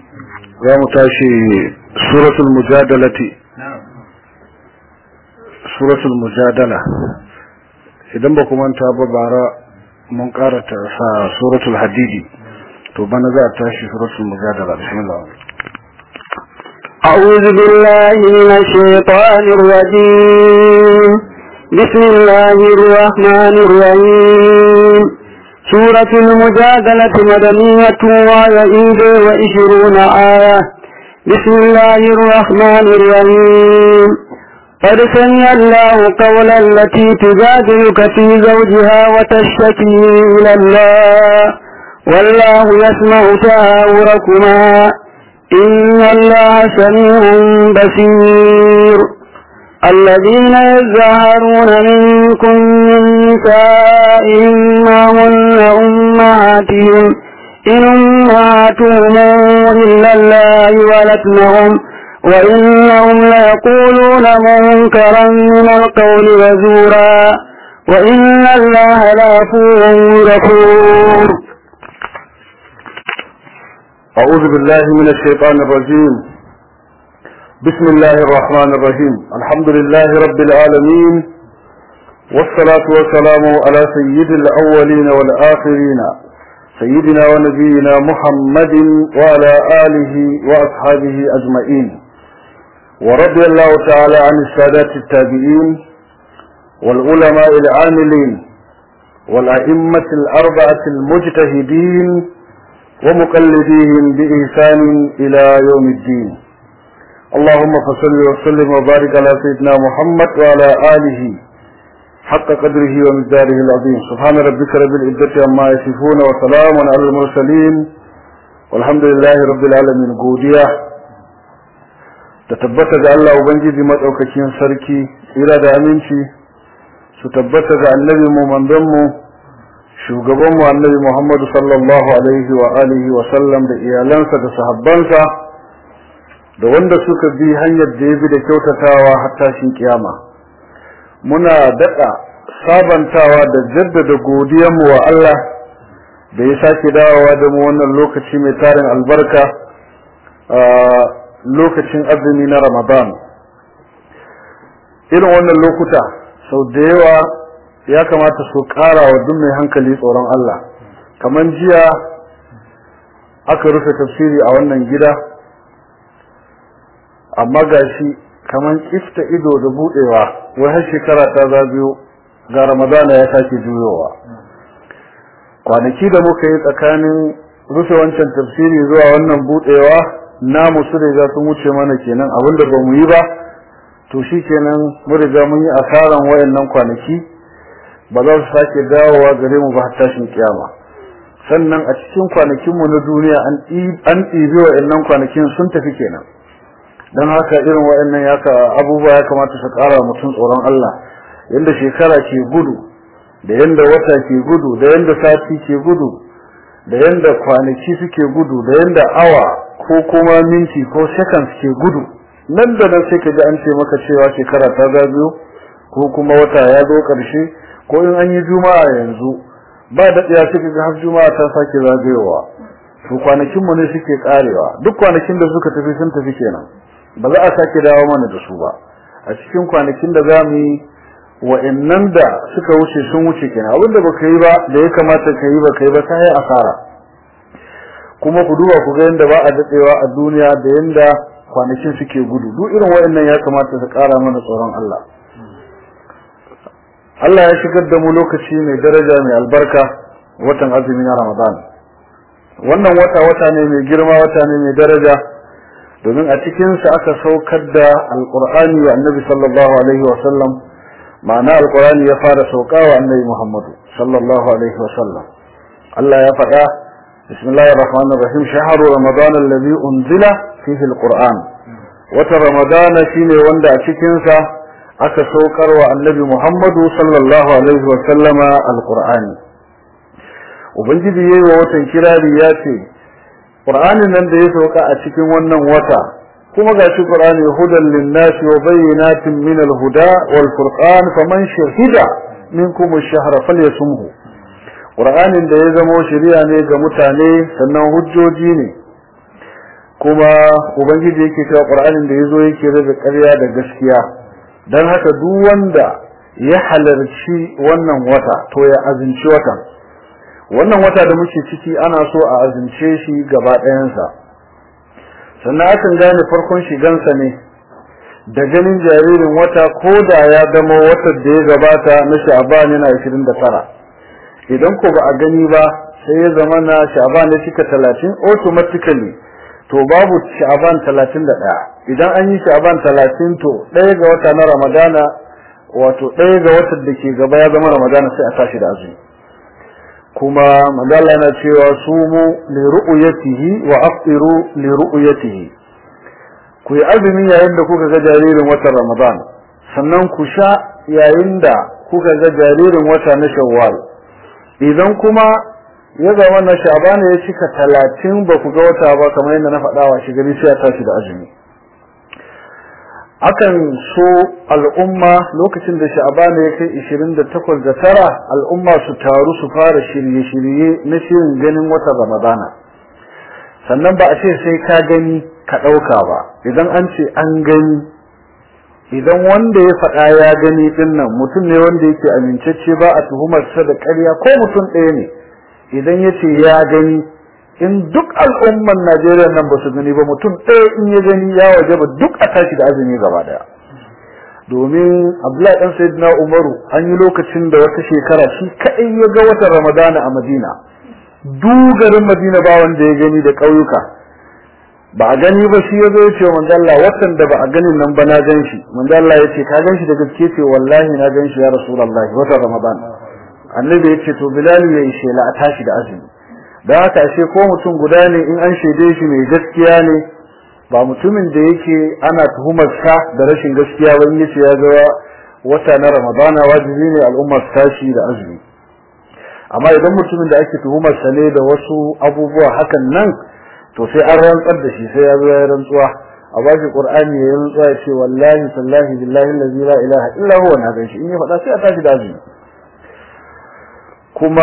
za mu tashi suratul mujadalati suratul mujadala idan ba kuma ta ba bara mun karata sa suratul hadidi to bana za a tashi suratul mujadala bismillah أعوذ بالله من الشيطان الرجيم بسم الله الرحمن الرحيم سورة المجادلة مدنية وعيد وعشرون آية بسم الله الرحمن الرحيم قد سمع الله قول التي تجادلك في زوجها وتشتكي إلى الله والله يسمع تهاوركما إن الله سميع بصير الذين يزهرون منكم من نسائهم ما هن أمهاتهم إن أمهاتهم إلا الله ولدنهم وإنهم ليقولون منكرا من القول وزورا وإن الله لعفو غفور أعوذ بالله من الشيطان الرجيم بسم الله الرحمن الرحيم الحمد لله رب العالمين والصلاة والسلام على سيد الأولين والآخرين سيدنا ونبينا محمد وعلى آله وأصحابه أجمعين ورضي الله تعالى عن السادات التابعين والعلماء العاملين والأئمة الأربعة المجتهدين ومقلديهم بإحسان إلى يوم الدين اللهم صل وسلم وبارك على سيدنا محمد وعلى آله حق قدره ومقداره العظيم سبحان ربك رب العزة عما يصفون وسلام على المرسلين والحمد لله رب العالمين godiya da tabbata ga Allah ubangiji madaukakin sarki tsira da aminci su tabbata ga annabi mu manzon mu shugaban mu annabi Muhammad sallallahu alaihi wa alihi wa sallam da iyalansa da sahabbansa da wanda suka bi hanyar da ya bi da kyautatawa har tashin kiyama muna daɗa sabantawa da jaddada godiyanmu wa Allah da ya sake dawowa da mu wannan lokaci mai tarin albarka a lokacin azumi na Ramadan irin wannan lokuta sau da yawa ya kamata su ƙara wa duk mai hankali tsoron Allah kamar jiya aka rufe tafsiri a wannan gida amma gashi kamar kifta ido da budewa wai har shekara ta zagayo ga ramadana ya sake juyowa kwanaki da muka yi tsakanin rufe wancan tafsiri zuwa wannan budewa namu su riga sun wuce mana kenan abinda ba mu yi ba to shi kenan mu riga mun yi asaran wayannan kwanaki ba za su sake dawowa gare mu ba har tashin kiyama sannan a cikin kwanakinmu na duniya an ɗibi wayannan kwanakin sun tafi kenan don haka irin waɗannan ya ka abubuwa ya kamata su ƙara mutum tsoron Allah yanda shekara ke gudu da yanda wata ke gudu da yanda sati ke gudu da yanda kwanaki suke gudu da yanda awa ko kuma minti ko seconds ke gudu nan da nan sai ka ji an ce maka cewa shekara ta zagayo ko kuma wata ya zo ƙarshe ko in an yi juma'a yanzu ba daɗiya sai ka ga har juma'a ta sake zagayowa to kwanakinmu ne suke ƙarewa duk kwanakin da suka tafi sun tafi kenan ba za a sake dawo mana da su ba a cikin kwanakin da za mu yi wa'annan da suka wuce sun wuce kenan abin da baka yi ba da ya kamata ka yi ba ka yi ba sai asara kuma ku duba ku ga yanda ba a dadewa a duniya da yanda kwanakin suke gudu duk irin wa'annan ya kamata su kara mana tsoron Allah Allah ya shigar da mu lokaci mai daraja mai albarka watan azumi na Ramadan wannan wata wata ne mai girma wata ne mai daraja domin a cikinsa aka saukar da alkur'ani wa annabi sallallahu alaihi wa sallam ma'ana alkur'ani ya fara sauka wa annabi muhammadu sallallahu alaihi wa sallam Allah ya faɗa bismillahir rahmanir rahim shahru ramadan alladhi unzila fihi alquran wata ramadan shine wanda a cikinsa aka saukar wa annabi muhammadu sallallahu alaihi wa sallama alqur'ani ubangiji yayi wa watan kirari ya ce Qur'anin nan da ya sauka a cikin wannan wata kuma gashi Qur'ani hudan lin-nasi wa bayyinatin min al-huda wal furqan faman shahida minkum ash-shahra falyasumhu Qur'anin da ya zama shari'a ne ga mutane sannan hujjoji ne kuma ubangiji yake cewa qur'anin da yazo yake rage ƙarya da gaskiya dan haka duk wanda ya halarci wannan wata to ya azinci watan wannan wata da muke ciki ana so a azince shi gaba ɗayansa sannan akan gane farkon shigansa ne da ganin jaririn wata ko da ya zama watan da ya gabata na sha'ban yana 29 idan ko ba a gani ba sai ya zama na sha'ban ya cika 30 automatically to babu sha'ban 31 idan an yi sha'ban 30 to ɗaya ga wata na ramadana wato ɗaya ga watan da ke gaba ya zama ramadana sai a tashi da azumi kuma magana yana cewa sumu li ru'yatihi wa aftiru li ru'yatihi ku yi azumi yayin da kuka ga jaririn watan ramadan sannan ku sha yayin da kuka ga jaririn wata na shawwal idan kuma ya zama na shabana ya cika talatin ba ku ga wata ba kamar yadda na faɗa wa shi gari sai ya tashi da azumi akan so al'umma lokacin da sha'abana ya kai 28 da tara al'umma su taru su fara shirye-shirye na shirin ganin watan ramadana sannan ba a ce sai ka gani ka ɗauka ba idan an ce an gani idan wanda ya faɗa ya gani ɗin nan mutum ne wanda yake amincacce ba a tuhumarsa da ƙarya ko mutum ɗaya ne idan ya ce ya gani in duk al'umman Najeriya nan ba su gani ba mutum ɗaya in ya gani ya waje ba duk a tashi da azumi gaba daya domin Abdullahi dan Sayyidina Umaru an yi lokacin da wata shekara shi kadai ya ga watan Ramadana a Madina dugarin Madina ba wanda ya gani da ƙauyuka ba a gani ba shi ya zo ya ce wa manzo Allah watan da ba a ganin nan ba na gan shi manzo Allah ya ce ka gan shi da gaske ce wallahi na gan shi ya Rasulullahi watan Ramadan annabi ya ce to Bilal ya yi shela a tashi da azumi da haka ashe ko mutum guda ne in an shaide shi mai gaskiya ne ba mutumin da yake ana tuhumar sa da rashin gaskiya ba yace ya ga wata na Ramadana wajibi ne al'umma su tashi da azumi amma idan mutumin da ake tuhumar sa ne da wasu abubuwa hakan nan to sai an rantsar da shi sai ya zo ya rantsuwa a bashi qur'ani ya rantsuwa ya ce wallahi sallahi billahi allazi la ilaha illa huwa na ganshi in ya faɗa sai a tashi da azumi kuma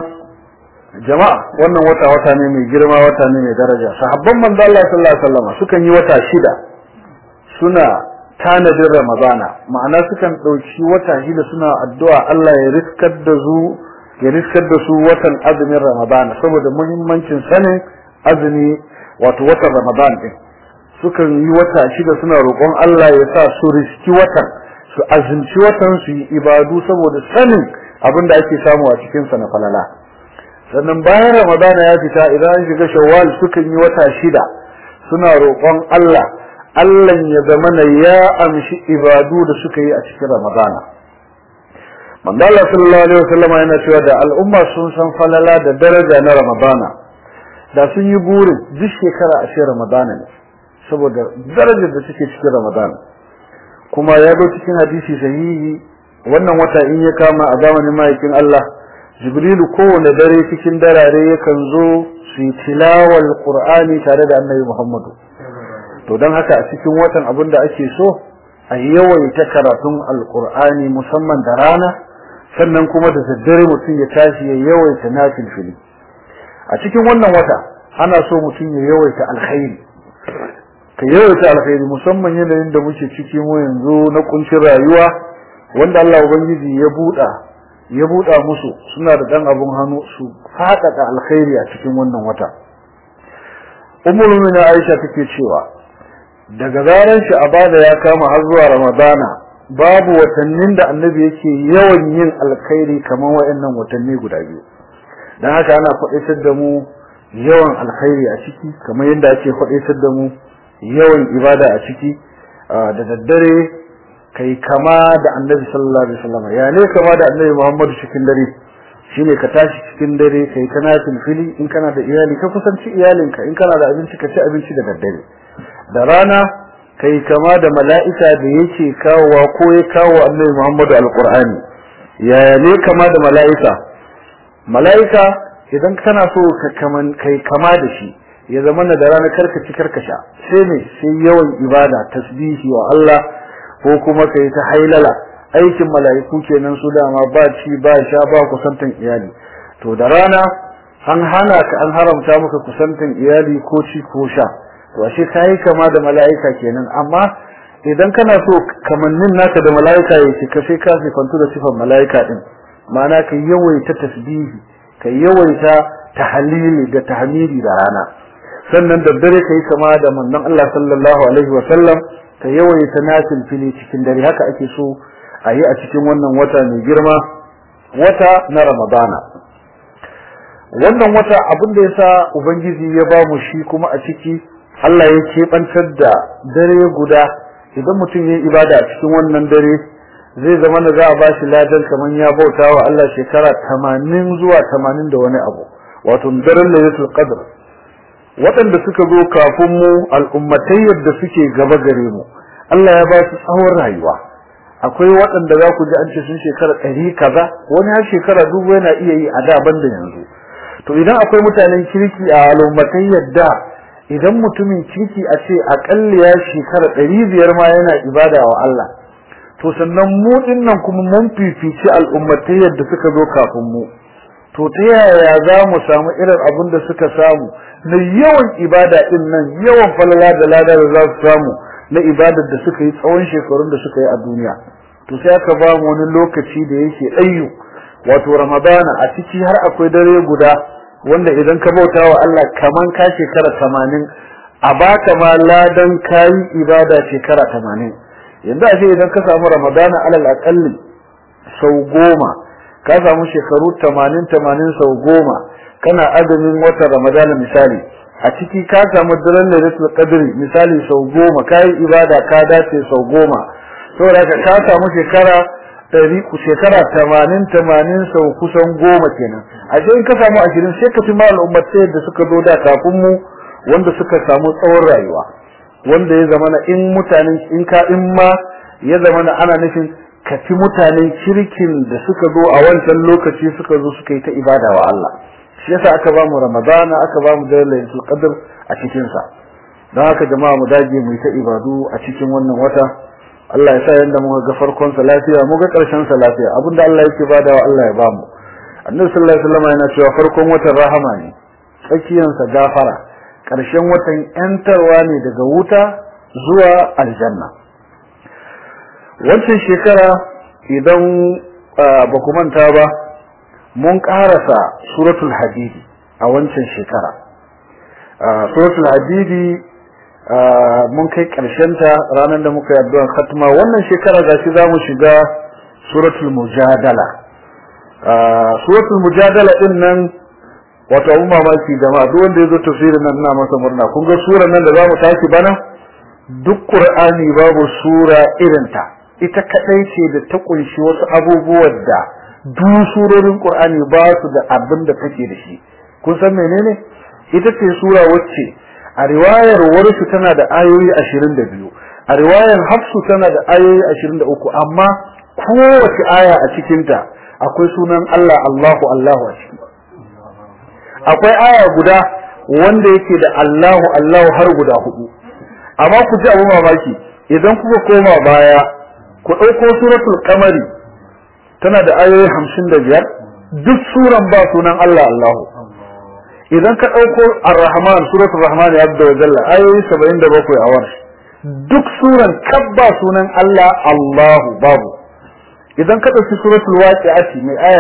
jama'a wannan wata wata ne mai girma wata ne mai daraja sahabban manzo Allah sallallahu alaihi wasallam sukan yi wata shida suna tanadin ramadana ma'ana sukan dauki wata shida suna addu'a Allah ya riskar da su ya riskar da su watan azumin ramadana saboda muhimmancin sanin azumi wato watan ramadan din sukan yi wata shida suna roƙon Allah ya sa su riski watan su azumci watan su yi ibadu saboda sanin abin da ake samu a cikin sa na falala sannan bayan ramadana ya fita idan an shiga shawwal sukan yi wata shida suna roƙon Allah Allah ya zamana ya amshi ibadu da suka yi a cikin ramadana manzo Allah sallallahu alaihi wasallam yana cewa da al'umma sun san falala da daraja na ramadana da sun yi burin duk shekara a cikin ramadana ne saboda darajar da take cikin ramadana kuma ya zo cikin hadisi sahihi wannan wata in ya kama a zamanin ma'aikin Allah jibrilu kowane dare cikin darare yakan zo su yi tilawar qur'ani tare da annabi muhammadu to don haka a cikin watan abin da ake so a yawaita karatun alqur'ani musamman da rana sannan kuma da daddare mutum ya tashi ya yawaita nafilfili a cikin wannan wata ana so mutum ya yawaita alkhairi ka yawaita alkhairi musamman yanayin da muke ciki mu yanzu na kuncin rayuwa wanda Allah ubangiji ya buɗa ya buɗa musu suna da dan abun hannu su faɗaɗa alkhairi a cikin wannan wata ummul mu'minin Aisha take cewa daga zaran shi abada ya kama har zuwa Ramadana babu watannin da annabi yake yawan yin alkhairi kamar waɗannan watanni guda biyu dan haka ana faɗaitar da mu yawan alkhairi a ciki kamar yadda ake faɗaitar da mu yawan ibada a ciki da daddare kai kama da annabi sallallahu alaihi wasallam ya ne kama da annabi Muhammad cikin dare shine ka tashi cikin dare kai kana fili in kana da iyali ka kusanci iyalinka in kana da abinci ka ci abinci da daddare da rana kai kama da mala'ika da yake kawowa ko ya kawo annabi Muhammad alqur'ani ya ne kama da mala'ika mala'ika idan kana so ka kaman kai kama da shi ya zama da rana karka ci karka sha sai ne sai yawan ibada tasbihi wa Allah ko kuma kai ta hailala aikin mala'iku kenan su dama ba ci ba sha ba kusantan iyali to da rana an hana ka an haramta maka kusantan iyali ko ci ko sha to ashe kai kama da mala'ika kenan amma idan kana so kamannin naka da mala'ika ya cika sai ka sifantu da sifan mala'ika din ma'ana ka yawaita tasbihi ka yawaita tahlili da tahmidi da rana sannan da dare kai kama da manzon Allah sallallahu alaihi wa sallam ka yawaita nafil fili cikin dare haka ake so a yi a cikin wannan wata mai girma wata na Ramadana wannan wata abin da yasa ubangiji ya ba mu shi kuma a ciki Allah ya keɓantar da dare guda idan mutum ya ibada a cikin wannan dare zai zama da za a ba shi ladan kamar ya bauta wa Allah shekara tamanin zuwa tamanin da wani abu wato daren lailatul qadr waɗanda suka zo kafin mu al'ummatai yadda suke gaba gare mu Allah ya ba su tsawon rayuwa akwai waɗanda za ku ji an ce sun shekara ɗari kaza wani har shekara dubu yana iya yi a da banda yanzu to idan akwai mutanen kirki a al'ummatai yadda idan mutumin kirki a ce aƙalla ya shekara ɗari biyar ma yana ibada wa Allah to sannan mu dinnan kuma mun fifici al'ummatai yadda suka zo kafin mu to ta yaya za mu samu irin abin da suka samu na yawan ibada din nan yawan falala da lada da za su samu na ibadar da suka yi tsawon shekarun da suka yi a duniya to sai aka ba mu wani lokaci da yake ayyu wato ramadana a ciki har akwai dare guda wanda idan ka bauta wa Allah kaman ka shekara 80 a baka ma ladan kayi ibada shekara 80 yanzu a ce idan ka samu ramadana alal aqalli sau goma ka samu shekaru 80 80 sau goma kana azumin watan ramadana misali a ciki ka samu daren lailatul qadri misali sau goma kai ibada ka dace sau goma saboda ka ka samu shekara ɗari ku shekara tamanin tamanin sau kusan goma kenan a in ka samu ashirin sai ka fi ma al'ummatai da suka zo da kafin mu wanda suka samu tsawon rayuwa wanda ya zamana in mutanen in ka in ma ya zamana ana nufin ka fi mutanen kirkin da suka zo a wancan lokaci suka zo suka yi ta ibada wa Allah shi yasa aka ba mu ramadana aka ba mu lailatul qadr a cikin sa don haka jama'a mu dage mu yi ta ibadu a cikin wannan wata Allah ya sa yanda muka ga farkon sa lafiya mu ga karshen sa lafiya abinda Allah yake badawa Allah ya bamu Annabi sallallahu alaihi wasallam yana cewa farkon watan rahama ne tsakiyan sa gafara karshen watan yantarwa ne daga wuta zuwa aljanna wancan shekara idan ba ku manta ba mun karasa suratul hadidi a wancan shekara suratul hadidi mun kai ta ranar da muka yi addu'ar khatma wannan shekara gashi za mu shiga suratul mujadala suratul mujadala din nan wato abun mamaki jama'a duk wanda ya zo tafsirin nan ina masa murna kun ga surar nan da za mu tashi bana duk qur'ani babu sura irinta ita kadai ce da ta kunshi wasu abubuwan da duk surorin qur'ani ba su da abin da take da shi kun san menene ita ce sura wacce a riwayar warshu tana da ayoyi 22 a riwayar hafsu tana da ayoyi 23 amma kowace aya a cikinta akwai sunan Allah Allahu Allahu a ciki akwai aya guda wanda yake da Allahu Allahu har guda hudu amma ku ji abu mamaki idan kuka koma baya ku dauko suratul qamari tana da ayoyi 55 duk suran ba sunan Allah Allahu idan ka ɗauko ar-rahman suratul rahman ya da jalla ayoyi 77 a warshi duk suran kabba sunan Allah Allahu babu idan ka ɗauki suratul waqi'ati mai aya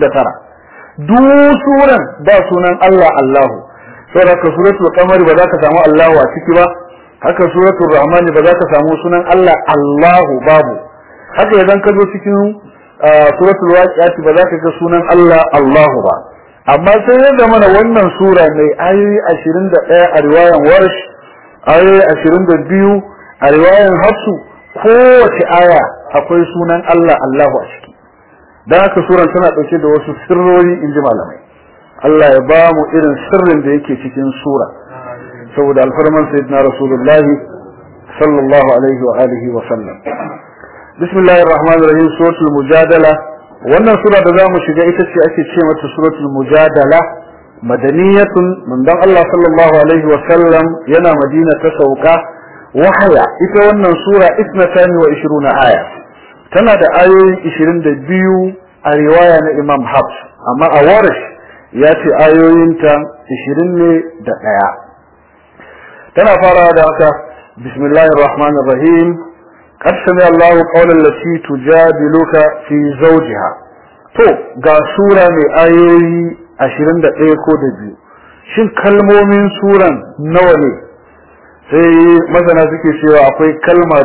99 duk suran ba sunan Allah Allahu saboda ka suratul qamar ba za ka samu Allahu a ciki ba haka suratul rahman ba za ka samu sunan Allah Allahu babu haka idan ka zo cikin suratul waqi'ati ba za ka ga sunan Allah Allahu ba amma sai ya zama na wannan sura mai ayoyi 21 a riwayan warsh ayoyi 22 a riwayan hafsu kowace aya akwai sunan Allah Allahu a ciki dan haka suran tana dauke da wasu sirrori inji malamai Allah ya ba mu irin sirrin da yake cikin sura saboda alfarman sayyidina rasulullahi sallallahu alaihi wa alihi wa sallam bismillahir rahmanir rahim suratul mujadala wannan sura da zamu shiga ita ce ake ce mata suratul mujadala madaniyatun manzon Allah sallallahu alaihi wa sallam yana Madina ta sauka wahaya ita wannan sura 22 aya tana da ayoyi 22 a riwaya na Imam Hafs amma a Warish ya ce ayoyinta 20 ne da daya tana farawa da haka bismillahir rahmanir rahim qad sami Allahu qawlan lati tujadiluka fi zawjiha to ga sura mai ayoyi 21 ko da biyu shin kalmomin suran nawa ne sai masana suke cewa akwai kalma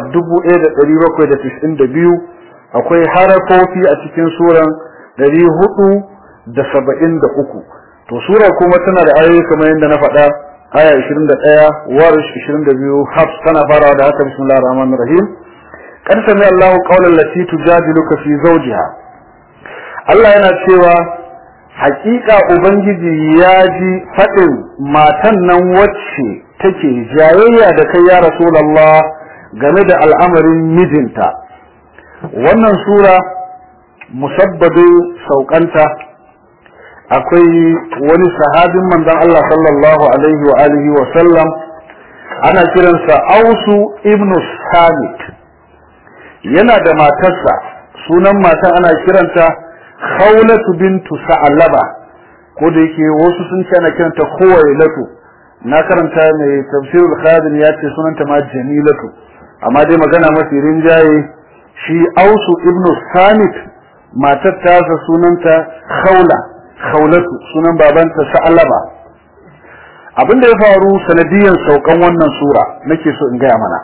1792 akwai harafofi a cikin suran 473 to sura kuma tana da ayoyi kamar yadda na faɗa aya 21 warish 22 hafs tana farawa da haka bismillahir rahmanir rahim qad sami Allahu qawlan lati tujadiluka fi zawjiha Allah yana cewa hakika ubangiji ya ji faɗin matan nan wacce take jayayya da kai ya rasulullah game da al'amarin mijinta wannan sura musabbabin saukanta akwai wani sahabin manzon Allah sallallahu alaihi wa alihi wa sallam ana kiransa Ausu ibn Samit yana da matarsa sunan matan ana kiranta Khawlatu bintu Sa'laba ko da yake wasu sun ce ana kiranta Khuwailatu na karanta mai tafsirul Khadim ya ce sunanta ma Jamilatu amma dai magana mafi rinjaye shi Ausu ibn Samit matar tasa sunanta Khawla Khawlatu sunan babanta Sa'laba abinda ya faru sanadiyan saukan wannan sura nake so in gaya mana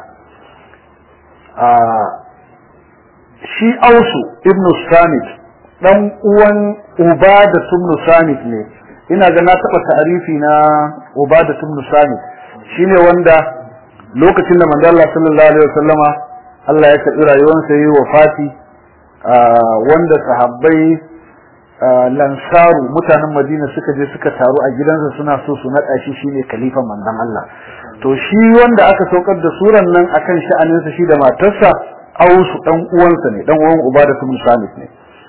shi Ausu ibn Samit dan uwan Ubada ibn Samit ne ina ga na taba ta'arifi na Ubada ibn Samit shine wanda lokacin da manzo Allah sallallahu alaihi wasallama Allah ya karbi rayuwarsa yayi wafati wanda sahabbai lansaru mutanen Madina suka je suka taru a gidansa suna so su nada shi shine khalifan manzon Allah to shi wanda aka saukar da suran nan akan sha'aninsa shi da matarsa Ausu dan uwansa ne dan uwan Ubada ibn Samit ne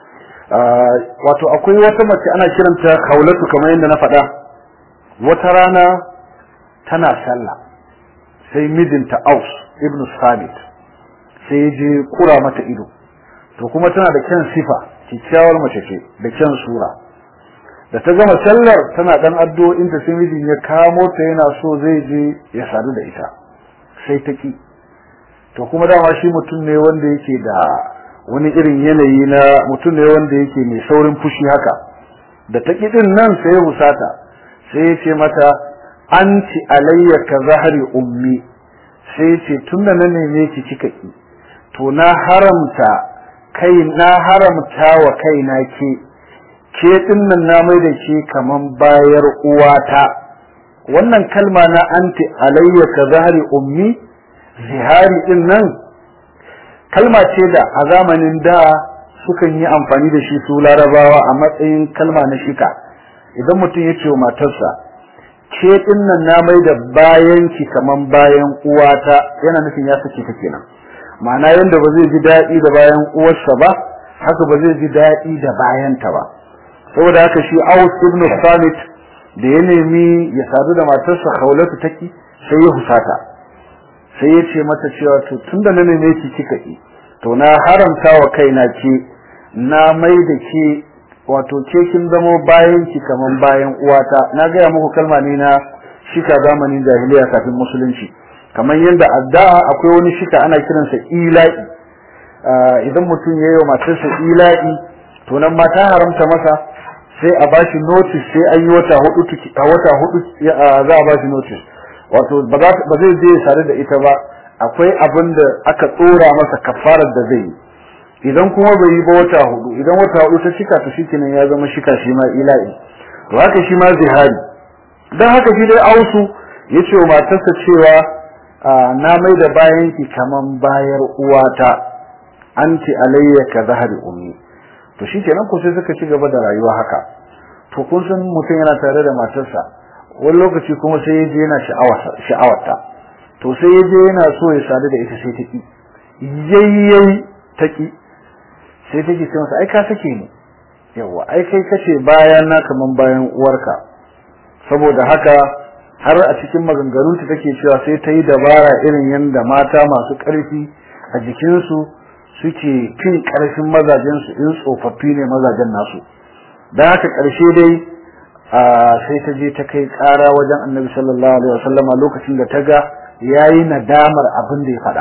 wato akwai wata mace ana kiranta Khawlatu kamar yadda na faɗa wata rana tana sallah sai mijinta Aus ibn Samit sai ya je kura mata ido to kuma tana da kyan sifa kyakkyawar mace ce da kyan sura da ta gama sallar tana dan addu'o'in ta sai mijin ya kamo ta yana so zai je ya sadu da ita sai ta ki to kuma dama shi mutum ne wanda yake da wani irin yanayi na mutum ne wanda yake mai saurin fushi haka da ta ki din nan sai ya husata sai ya ce mata anti alayya ka zahari ummi sai ya ce tunda na neme ki kika ki to na haramta kai na haramta wa kaina ke ke dinnan na mai da ke kaman bayar uwata wannan kalma na anti alayya ka zahari ummi zihari din nan kalma ce da a zamanin da sukan yi amfani da shi su larabawa a matsayin kalma na shika idan mutum ya ce wa matarsa ke dinnan na mai da bayan ki kaman bayan uwata yana nufin ya sake ta kenan ma'ana yanda ba zai ji daɗi da bayan uwarsa ba haka ba zai ji daɗi da bayanta ba saboda haka shi Aus ibn Samit da ya nemi ya sadu da matarsa Khawlatu take sai ya husata sai ya ce mata cewa to tunda na neme ki kika ki to na haramta wa kaina ke na mai da ke wato ke kin zamo bayan ki kaman bayan uwata na gaya muku kalma ne na shika zamanin jahiliya kafin musulunci kamar yadda addu'a akwai wani shika ana kiransa ila'i idan mutum ya yi wa matarsa ila'i to nan ma ta haramta masa sai a bashi notice sai an yi wata hudu a wata hudu za a bashi notice wato ba zai je sare da ita ba akwai abin da aka tsora masa kafarar da zai yi idan kuma bai yi ba wata hudu idan wata hudu ta shika to shikenan ya zama shika shi ma ila'i to haka shi ma zihari dan haka shi dai ausu ya ce wa matarsa cewa na mai da bayanki kaman bayar uwata anti alayya ka zahari ummi to shikenan ko sai suka ci gaba da rayuwa haka to kun san mutum yana tare da matarsa wani lokaci kuma sai yaje yana sha'awarta to sai yaje yana so ya sadu da ita sai ta ki yayyayi ta ki sai take ce masa ai ka sake ni yawa ai kai kace bayan na kaman bayan uwarka saboda haka har a cikin maganganunta take cewa sai ta yi dabara irin yadda mata masu ƙarfi a jikinsu suke fin ƙarfin mazajensu in tsofaffi ne mazajen nasu don haka ƙarshe dai sai ta je ta kai ƙara wajen annabi sallallahu alaihi wasallama lokacin da ta ga yayi nadamar abin da ya faɗa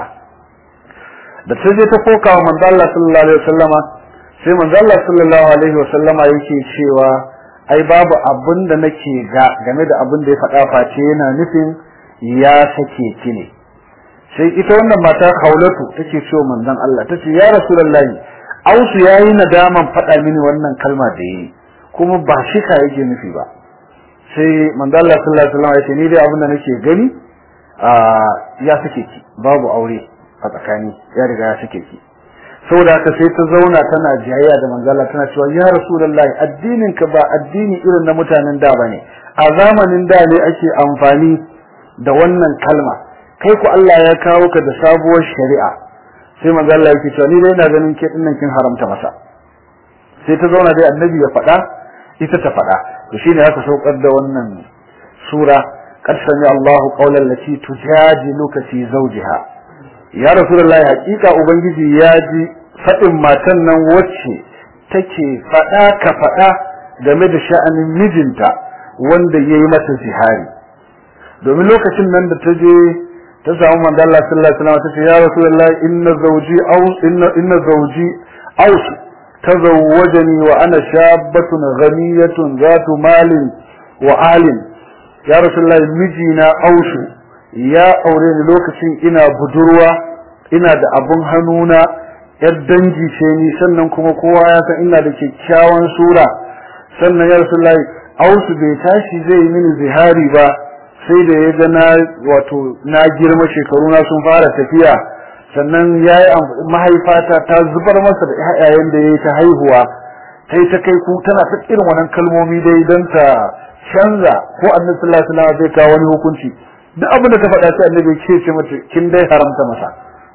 da ta je ta koka wa manzo Allah sallallahu alaihi wasallama sai manzo Allah sallallahu alaihi wasallama yake cewa ai babu abin da nake ga game da abin da ya faɗa face yana nufin ya sake ki ne sai ita wannan mata Haulatu take cewa manzon Allah tace ya rasulullahi ausu yayi nadaman faɗa mini wannan kalma da yi kuma ba shi ka yake nufi ba sai manzo Allah sallallahu alaihi wasallam ya ce ni dai abin da nake gani a ya sake ki babu aure a tsakani ya riga ya sake ki saboda haka sai ta zauna tana jayayya da manzo Allah tana cewa ya rasulullahi addinin ka ba addini irin na mutanen da bane a zamanin da ne ake amfani da wannan kalma kai ku Allah ya kawo ka da sabuwar shari'a sai manzo Allah yake cewa ni dai ina ganin ke dinnan kin haramta masa sai ta zauna dai annabi ya faɗa ita ta faɗa to shine aka saukar da wannan sura qad sami Allahu qawlan lati tujadiluka fi zawjiha ya rasulullahi hakika ubangiji ya ji faɗin matan nan wacce take faɗa ka faɗa game da sha'anin mijinta wanda yayi mata zihari domin lokacin nan da ta je ta samu manzo Allah sallallahu alaihi wasallam ta ce ya rasulullahi inna zawji aus inna inna zawji aus tazawwajani wa ana shabbatun ghaniyatun zatu malin wa alin ya rasulullahi mijina aushu ya aure ni lokacin ina budurwa ina da abun hannuna yar dangi ce ni sannan kuma kowa ya san ina da kyakkyawan sura sannan ya rasulullahi aushu bai tashi zai yi mini zihari ba sai da ya ga na wato na girma shekaru na sun fara tafiya sannan ya yi mahaifata ta zubar masa da ƴaƴayen da ya yi ta haihuwa ta yi ta kai ku tana ta irin wannan kalmomi dai don ta canza ko annabi sallallahu alaihi wasallam zai kawo wani hukunci duk abin da ta faɗa sai annabi ke ce mata kin dai haramta masa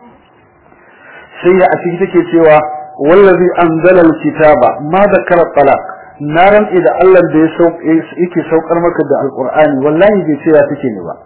sai ya a ciki take cewa wallazi anzala alkitaba ma zakara talaq na rantsi da Allah da ya yake saukar maka da alqur'ani wallahi bai ce ya take ne ba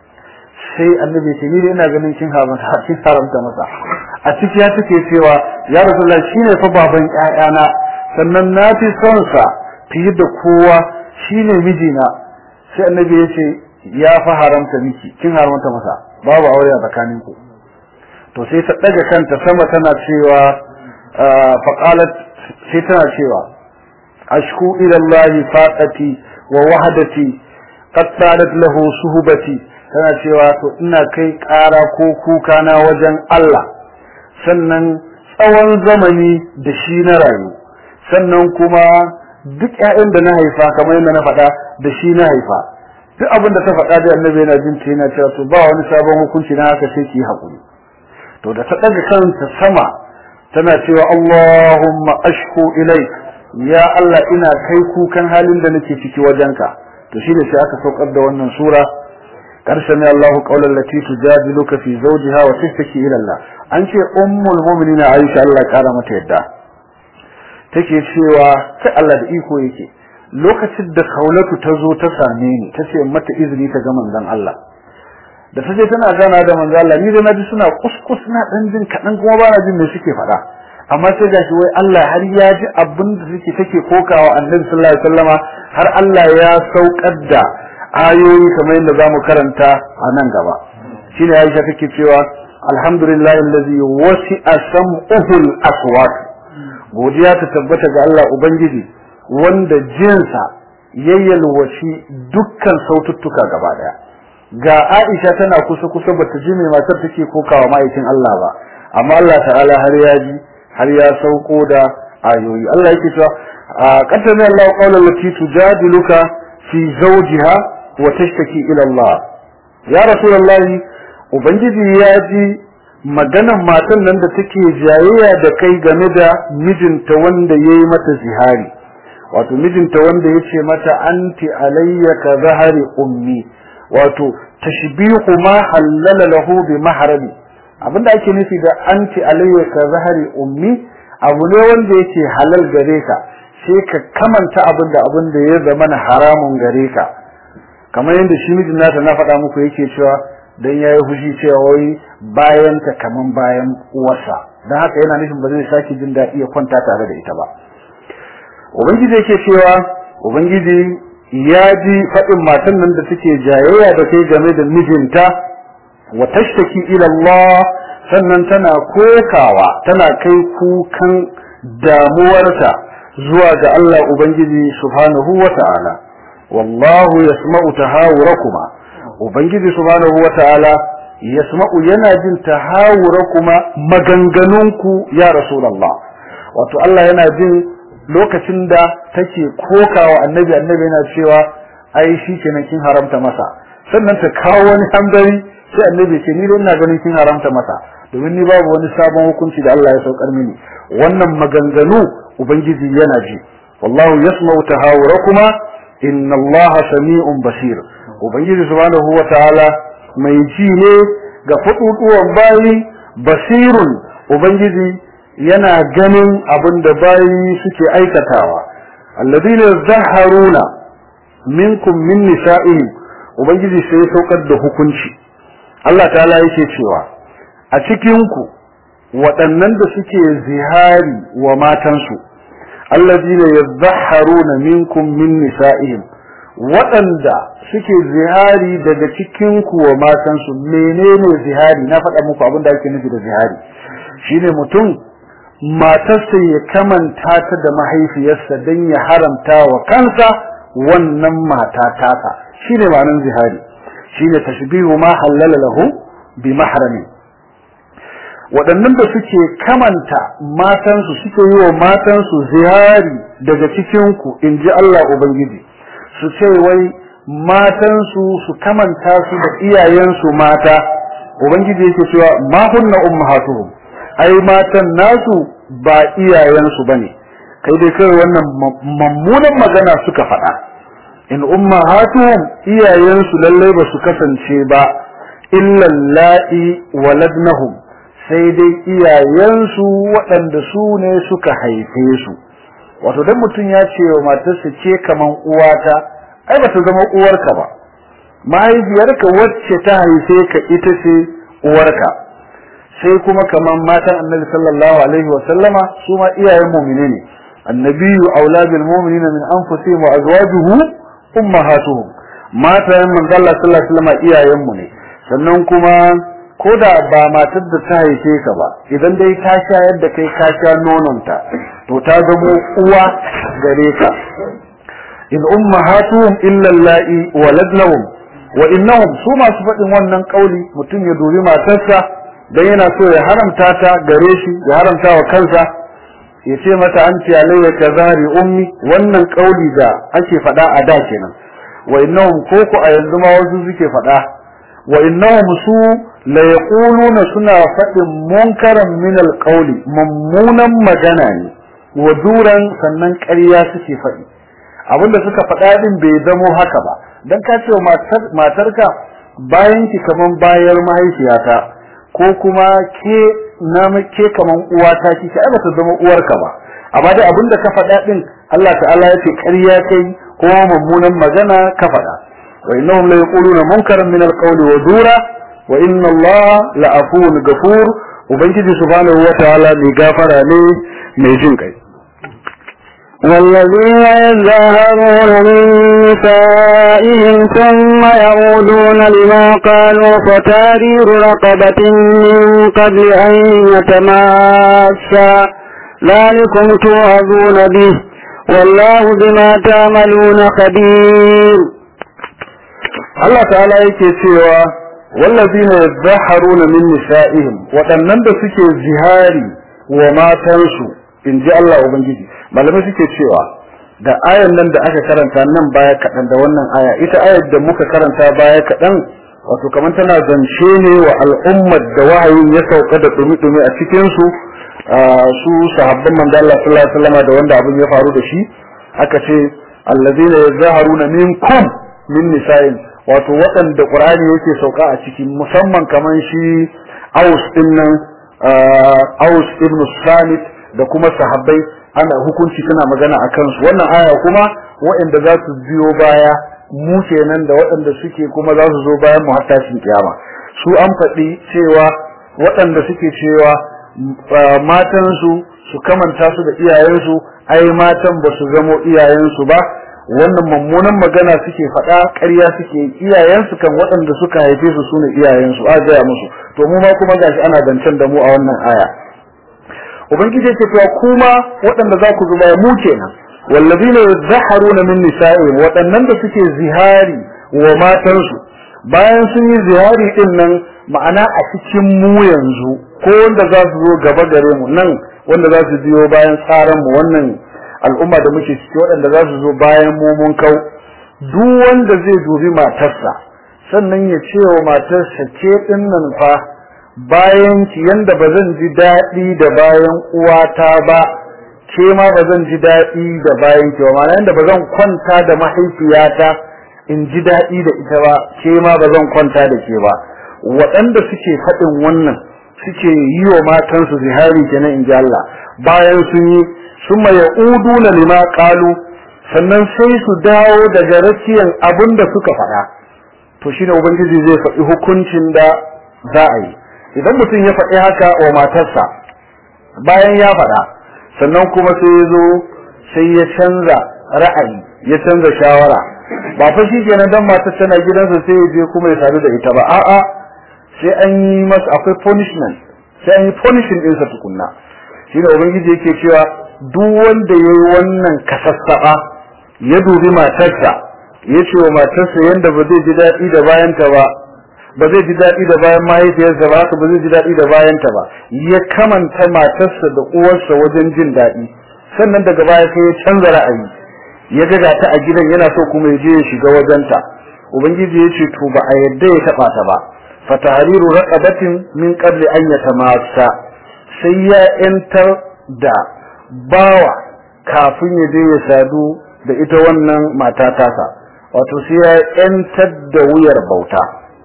sai annabi ce ni ina ganin kin haramta kin haramta masa a ciki ya take cewa ya rasulullah shine fa baban ƴaƴana sannan na fi son sa fiye da kowa shine mijina sai annabi ya ce ya fa haramta miki kin haramta masa babu aure a tsakaninku to sai ta daga kanta sama tana cewa fa qalat sai tana cewa ashku ila allahi faqati wa wahdati qad sadat lahu suhbati tana cewa to ina kai ƙara ko kuka na wajen Allah sannan tsawon zamani da shi na rayu sannan kuma duk ƴaƴan da na haifa kamar yadda na faɗa da shi na haifa duk abin da ta faɗa da annabi yana jin ta yana cewa to ba wani sabon hukunci na haka sai ki haƙuri to da ta ɗaga kanta sama tana cewa Allahumma ashku ilaik ya Allah ina kai kukan halin da nake ciki wajenka to shine sai aka saukar da wannan sura karshen ne Allahu qawlan lati tujadiluka fi zawjiha wa tashtaki ila Allah an ce ummul mu'minin Aisha Allah kara mata yadda take cewa sai Allah da iko yake lokacin da Kaulatu ta zo ta same ni ta ce mata izini ta ga manzon Allah da ta je tana gana da manzon Allah ni da naji suna kuskus na dan jin kadan kuma ba na jin me suke faɗa amma sai gashi wai Allah har ya ji abin da suke take kokawa Annabi sallallahu alaihi wasallama har Allah ya saukar da ayoyi kamar yadda zamu karanta a nan gaba shine Aisha take cewa alhamdulillahi allazi wasi'a sam'uhul aswat godiya ta tabbata ga Allah ubangiji wanda jinsa yayyalwaci dukkan saututtuka gaba daya ga Aisha tana kusa kusa bata ji mai matar take kokawa ma'aikin Allah ba amma Allah ta'ala har ya ji har ya sauko da ayoyi Allah yake cewa qaddama Allah qawlan lati tujadiluka fi zawjiha wa tashtaki ila Allah ya rasulullahi ubangiji ya ji maganan matan nan da take jayayya da kai game da mijinta wanda yayi mata zihari wato mijinta wanda yace mata anti alayya ka zahari ummi wato tashbihu ma halala lahu bi mahrami abinda ake nufi da anti alayya ka zahari ummi abu ne wanda yake halal gare ka sai ka kamanta abin da abin da ya zama haramun gare ka kamar yadda shi mijin nata na faɗa muku yake cewa dan yayi fushi cewa wai bayan ta kaman bayan uwarsa dan haka yana nufin ba zai sake jin daɗi ya kwanta tare da ita ba ubangiji yake cewa ubangiji ya ji faɗin matan nan da take jayayya da kai game da mijinta wa tashtaki ila Allah sannan tana kokawa tana kai kukan damuwarta zuwa ga Allah Ubangiji subhanahu wa ta'ala wallahu yasma'u tahawurakuma Ubangiji subhanahu wa ta'ala yasma'u yana jin tahawurakuma maganganunku ya Rasulullah wato Allah yana jin lokacin da take kokawa annabi annabi yana cewa ai shi kenan kin haramta masa sannan ta kawo wani hanzari sai annabi ce ni dai ina ganin kin haramta masa domin ni babu wani sabon hukunci da Allah ya saukar mini wannan maganganu ubangiji yana ji wallahu yasma'u tahawurakuma inna allaha sami'un basir ubangiji subhanahu wataala mai ji ne ga faduduwan bayi basirun ubangiji yana ganin abin da bayi suke aikatawa alladina zaharuna minkum min nisa'ihim ubangiji sai ya saukar da hukunci Allah ta'ala yake cewa a cikin ku waɗannan da suke zihari wa matansu alladina yazharuna minkum min nisa'ihim waɗanda suke zihari daga cikin ku wa matansu menene zihari na faɗa muku abin da ake nufi da zihari shine mutum matarsa ya kamanta ta da mahaifiyarsa don ya haramta wa kansa wannan mata tasa shine ma'anar zihari shine tashbihu ma halala lahu bi mahramin waɗannan da suke kamanta matansu suke yi wa matansu zihari daga cikinku in ji Allah Ubangiji su ce wai matansu su kamanta su da iyayensu mata Ubangiji yake cewa ma hunna ummahatuhum ai matan nasu ba iyayensu bane kai dai kai wannan mammunan magana suka faɗa in ummahatuhum iyayensu lallai ba su kasance ba illa la'i waladnahum sai dai iyayensu waɗanda su ne suka haife su wato dan mutum ya ce wa matarsa ce kaman uwata ai ba ta zama uwarka ba mahaifiyarka wacce ta haife ka ita ce uwarka sai kuma kaman matan annabi sallallahu alaihi wa sallama su ma iyayen mu'mine ne annabiyyu aula bil mu'minina min anfusihim wa azwajuhu ummahatuhum matan manzo Allah sallallahu alaihi wa sallama iyayen mu ne sannan kuma ko da ba matar da ta haife ka ba idan dai ta shayar da kai ka sha nononta to ta zamo uwa gare ka in ummahatuhum illa allai waladnahum wa innahum su masu faɗin wannan kauli mutum ya dubi matarsa dan yana so ya haramta ta gare shi ya haramta wa kansa ya ce mata an ce alayya ka zahari ummi wannan kauli da ake faɗa a da kenan wa innahum ko ku a yanzu ma wasu suke faɗa wa innahum su la yaquluna suna faɗin munkaran min alqawli mummunan magana ne wa duran sannan ƙarya suke faɗi abinda suka faɗa din bai zamo haka ba dan ka ce matarka bayan ki kaman bayar mahaifiyata ko kuma ke na ke kaman uwata kike ai bata zama uwarka ba amma dai abinda ka faɗa din Allah ta'ala ya ce ƙarya kai ko mummunan magana ka faɗa wa innahum la yaquluna munkaran min alqawli wa dura wa inna Allah la afuwun ghafur ubangiji subhanahu wa ta'ala mai gafara ne mai jin kai والذين يظاهرون من نسائهم ثم يعودون لما قالوا فتارير رقبة من قبل أن يتماسا ذلكم توعظون به والله بما تعملون خبير Allah ta'ala yake cewa wallazina yadhaharuna min nisa'ihim waɗannan da suke zihari wa matansu in ji Allah ubangiji malamai suke cewa da ayan nan da aka karanta nan baya kaɗan da wannan aya ita ayar da muka karanta baya kaɗan wato kamar tana zance ne wa al'ummar da wahayin ya sauka da dumi-dumi a cikin su su sahabban manzo Allah sallallahu alaihi wasallam da wanda abin ya faru da shi aka ce allazina yazharuna minkum min nisa'in wato waɗanda Qur'ani yake sauka a cikin musamman kaman shi Aus din nan Aus ibn Samit da kuma sahabbai ana hukunci tana magana a kansu wannan aya kuma waɗanda za su biyo baya mu kenan da waɗanda suke kuma za su zo bayan mu har tashin kiyama su an faɗi cewa waɗanda suke cewa matansu su kamanta su da iyayensu ai matan ba su zamo iyayensu ba wannan mummunan magana suke faɗa ƙarya suke iyayensu kan waɗanda suka haife su sune iyayensu a gaya musu to mu ma kuma gashi ana zancen da mu a wannan aya ubangiji yake cewa kuma waɗanda za ku zuba mu kenan wallazina yadhharuna min nisa'ihim waɗannan da suke zihari wa matansu bayan sun yi zihari din nan ma'ana a cikin mu yanzu ko wanda za su zo gaba gare mu nan wanda za su biyo bayan tsaran mu wannan al'umma da muke ciki waɗanda za su zo bayan mu mun kau duk wanda zai dubi matarsa sannan ya ce wa matarsa ke din nan fa bayan ki yanda ba zan ji daɗi da bayan uwata ba ke ma ba zan ji daɗi da bayan ki ba ma'ana yanda ba zan kwanta da mahaifiyata in ji daɗi da ita ba ke ma ba zan kwanta da ke ba waɗanda suke faɗin wannan suke yi wa matansu zihari kenan in ji Allah bayan sun yi summa ya'uduna lima qalu sannan sai su dawo daga rakiyan abin da suka faɗa to shine ubangiji zai faɗi hukuncin da za a yi idan mutum ya faɗi haka wa matarsa bayan ya faɗa sannan kuma sai ya zo sai ya canza ra'ayi ya canza shawara ba fa shi kenan dan matar tana gidansa sai ya je kuma ya sadu da ita ba a'a sai an yi masa akwai punishment sai an yi punishing ɗinsa tukunna shine ubangiji yake cewa duk wanda ya yi wannan kasassaba ya dubi matarsa ya ce wa matarsa yadda ba zai ji daɗi da bayanta ba ba zai ji daɗi da bayan mahaifiyarsa ba haka ba zai ji daɗi da bayanta ba ya kamanta matarsa da uwarsa wajen jin daɗi sannan daga baya sai ya canza ra'ayi ya ga ta a gidan yana so kuma ya je ya shiga wajenta ubangiji ya ce to ba a yadda ya taɓa ta ba fatahariru raqabatin min qabli an yatamassa sai ya yantar da bawa kafin ya je ya sadu da ita wannan mata tasa wato sai ya yantar da wuyar bauta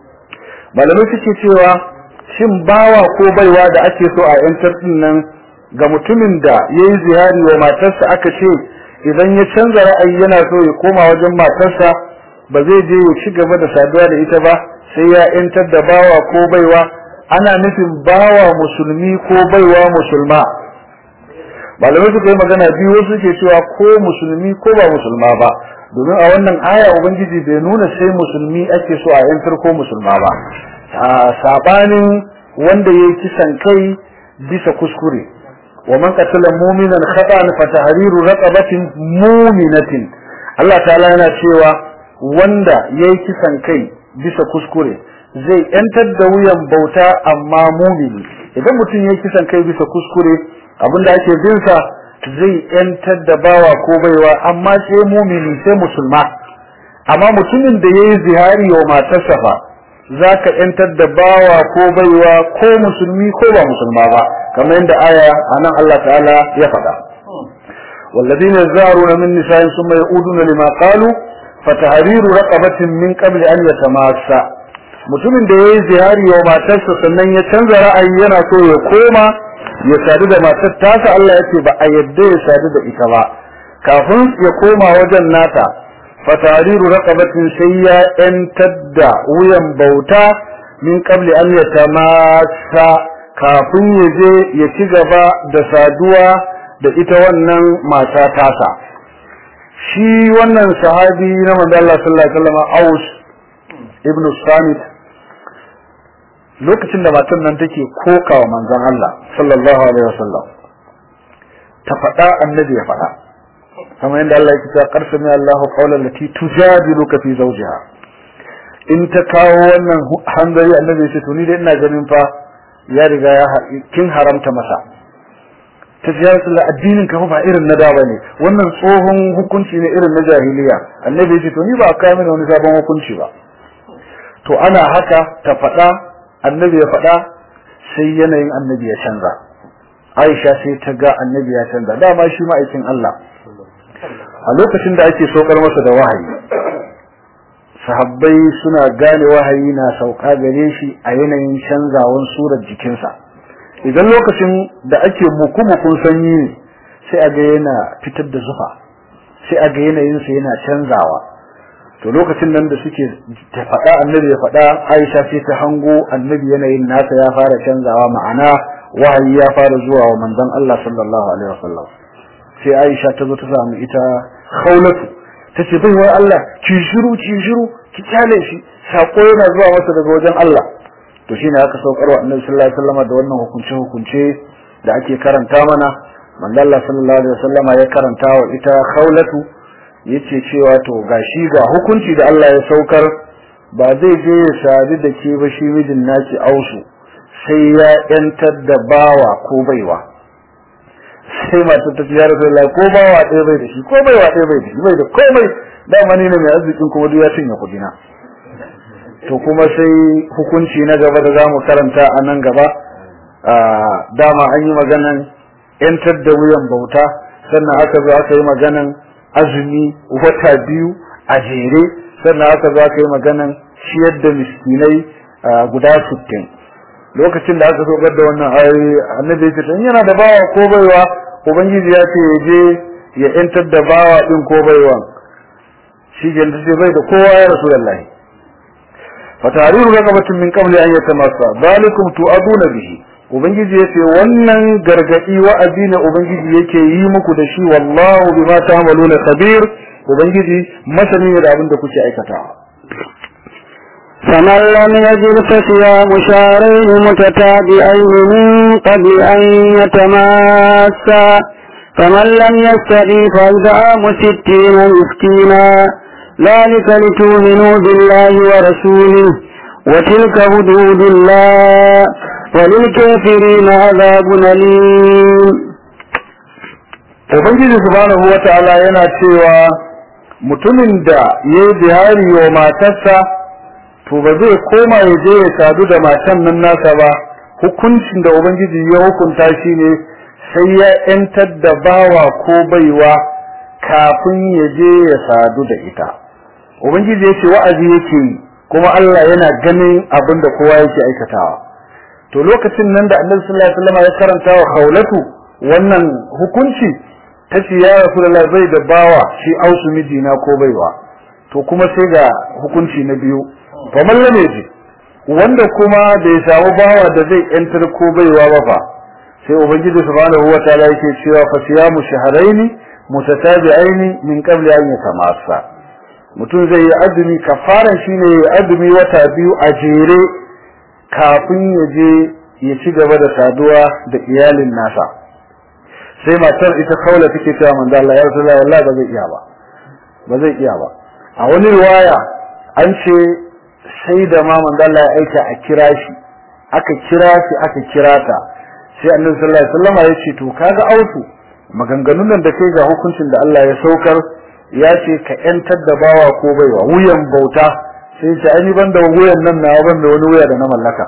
malamai suke cewa shin bawa ko baiwa da ake so a yantar din nan ga mutumin da ya yi zihari wa matarsa aka ce idan ya canza ra'ayi yana so ya koma wajen matarsa ba zai je ya ci gaba da saduwa da ita ba sai ya yantar da bawa ko baiwa ana nufin bawa musulmi ko baiwa musulma malamai suka yi magana biyu wasu ke cewa ko musulmi ko ba musulma ba domin a wannan aya ubangiji bai nuna sai musulmi ake so a yantar ko musulma ba a sabanin wanda ya kisan kai bisa kuskure wa man qatala mu'minan khata'an fa tahriru raqabatin mu'minatin Allah ta'ala yana cewa wanda yayi kisan kai bisa kuskure zai yantar da wuyan bauta amma mumini idan mutum yayi kisan kai bisa kuskure abinda ake bin sa zai yantar da bawa ko baiwa amma sai mumini sai musulma amma mutumin da yayi zihari wa matarsa fa zaka yantar da bawa ko baiwa ko musulmi ko ba musulma ba kamar yadda aya anan Allah ta'ala ya faɗa والذين يزارون من نسائهم ثم يعودون لما قالوا فتحرير رقبة من قبل أن يتماسا mutumin da yayi ziyari wa matarsa sannan ya canza ra'ayi yana so ya koma ya sadu da matar tasa Allah ya ce ba a yadda ya sadu da ita ba kafin ya koma wajen nata fatariru raqabatin sai ya yantar da wuyan bauta min qabli an yatamassa kafin ya je ya ci gaba da saduwa da ita wannan mata tasa shi wannan sahabi na manzo Allah sallallahu alaihi wasallam Aus ibn Samit lokacin da matan nan take kokawa manzon Allah sallallahu alaihi wasallam ta faɗa annabi ya faɗa kamar yadda Allah ya ce qarsami Allahu qawlan lati tujadiluka fi zawjiha in ta kawo wannan hanzari annabi ya ce to ni dai ina ganin fa ya riga ya kin haramta masa ta ce ya rasulullah addinin ka ba irin na da bane wannan tsohon hukunci ne irin na jahiliya annabi ya ce to ni ba a kawo mini wani sabon hukunci ba to ana haka ta faɗa annabi ya faɗa sai yanayin annabi ya canza aisha sai ta ga annabi ya canza dama shi ma'aikin Allah a lokacin da ake saukar masa da wahayi sahabbai suna gane wahayi na sauka gare shi a yanayin canzawan surar jikinsa idan lokacin da ake muku-mukun sanyi ne sai a ga yana fitar da zufa sai a ga yanayinsa yana canzawa to lokacin nan da suke ta faɗa annabi ya faɗa Aisha sai ta hango annabi yanayin nasa ya fara canzawa ma'ana wahayi ya fara zuwa wa manzon Allah sallallahu alaihi wasallam sai Aisha ta zo ta samu ita Khawlatu tace bai wai Allah ki shiru ki shiru ki kyale shi sako yana zuwa masa daga wajen Allah to shine aka saukarwa Annabi sallallahu alaihi wasallam da wannan hukunce hukunce da ake karanta mana manzo Allah sallallahu alaihi wasallam ya karanta wa ita Khawlatu yace cewa to gashi ga hukunci da Allah ya saukar ba zai je ya sadu da ke ba shi mijin naki ausu sai ya yantar da bawa ko baiwa sai matar ta ya rasu Allah ko bawa ɗaya bai da shi ko baiwa ɗaya bai da shi bai da komai dama ne mai arzikin kuma duk ya cinye kuɗina to kuma sai hukunci na gaba da zamu karanta a nan gaba dama an yi maganan yantar da wuyan bauta sannan aka zo aka yi maganan azumi wata biyu a jere sannan aka zo aka yi maganan ciyar da miskinai guda sittin lokacin da aka sogar da wannan ayoyi annabi ya ce yana da bawa ko baiwa ubangiji ya ce ya je ya yantar da bawa din ko baiwa shi ke da bai da kowa ya rasulullahi fatariru raqabatin min qabli an yatamassa zalikum tu'aduna bihi ubangiji yace wannan gargadi wa'azi ne ubangiji yake yi muku da shi wallahu bima ta'maluna khabir ubangiji masani ne da abin da kuke aikatawa فمن لم يجد فصيام شهرين متتابعين من قبل أن يتماسا فمن لم يستطع فإطعام ستين مسكينا ذلك لتؤمنوا بالله ورسوله وتلك حدود الله وللكافرين عذاب أليم Ubangiji subhanahu wa ta'ala yana cewa mutumin da ya yi bihari wa matarsa to ba zai koma ya je ya sadu da matan nan nasa ba hukuncin da Ubangiji ya hukunta shi ne sai ya ‘yantar da bawa ko baiwa kafin ya je ya sadu da ita. Ubangiji ya ce wa'azi yake yi kuma Allah yana ganin abin da kowa yake aikatawa. To lokacin nan da Annabi sallallahu alaihi wasallam ya karanta wa Khawlatu wannan hukunci ta ce ya Rasulullah bai da bawa shi ausu mijina ko baiwa. To kuma sai ga hukunci na biyu. Fa mallam yaji wanda kuma bai samu bawa da zai yantar ko baiwa ba fa sai ubangiji subhanahu wataala yake cewa fa siyamu shahrayn mutatabi'aini min qabli an yatamassa mutum zai yi azumi kafaran shine ya azumi wata biyu a jere kafin ya je ya ci gaba da saduwa da iyalin nasa sai matar ita kaula take cewa manzo Allah ya rasulullah wallahi ba zai iya ba ba zai iya ba a wani riwaya an ce sai da ma manzo Allah ya aika a kira shi aka kira shi aka kira ta sai annabi sallallahu alaihi wasallam ya ce to kaga autu maganganun nan da kai ga hukuncin da Allah ya saukar ya ce ka yantar da bawa ko baiwa wuyan bauta sai ce ai ban da wuyan nan na ban da wani wuya da na mallaka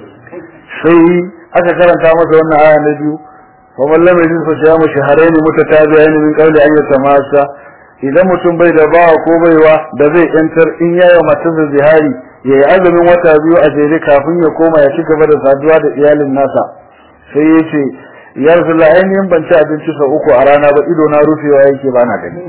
sai aka karanta masa wannan aya na biyu fa wallan mai jinsa ya mu shaharaini mutatabi'ain min qawli an yatamasa idan mutum bai da bawa ko baiwa da zai yantar in yayi matarsa zihari yayi azumin wata biyu a jere kafin ya koma ya ci gaba da saduwa da iyalin nasa sai ya ce ya rasulullah ainihin ban ci abinci sau uku a rana ba ido na rufewa yake ba na gani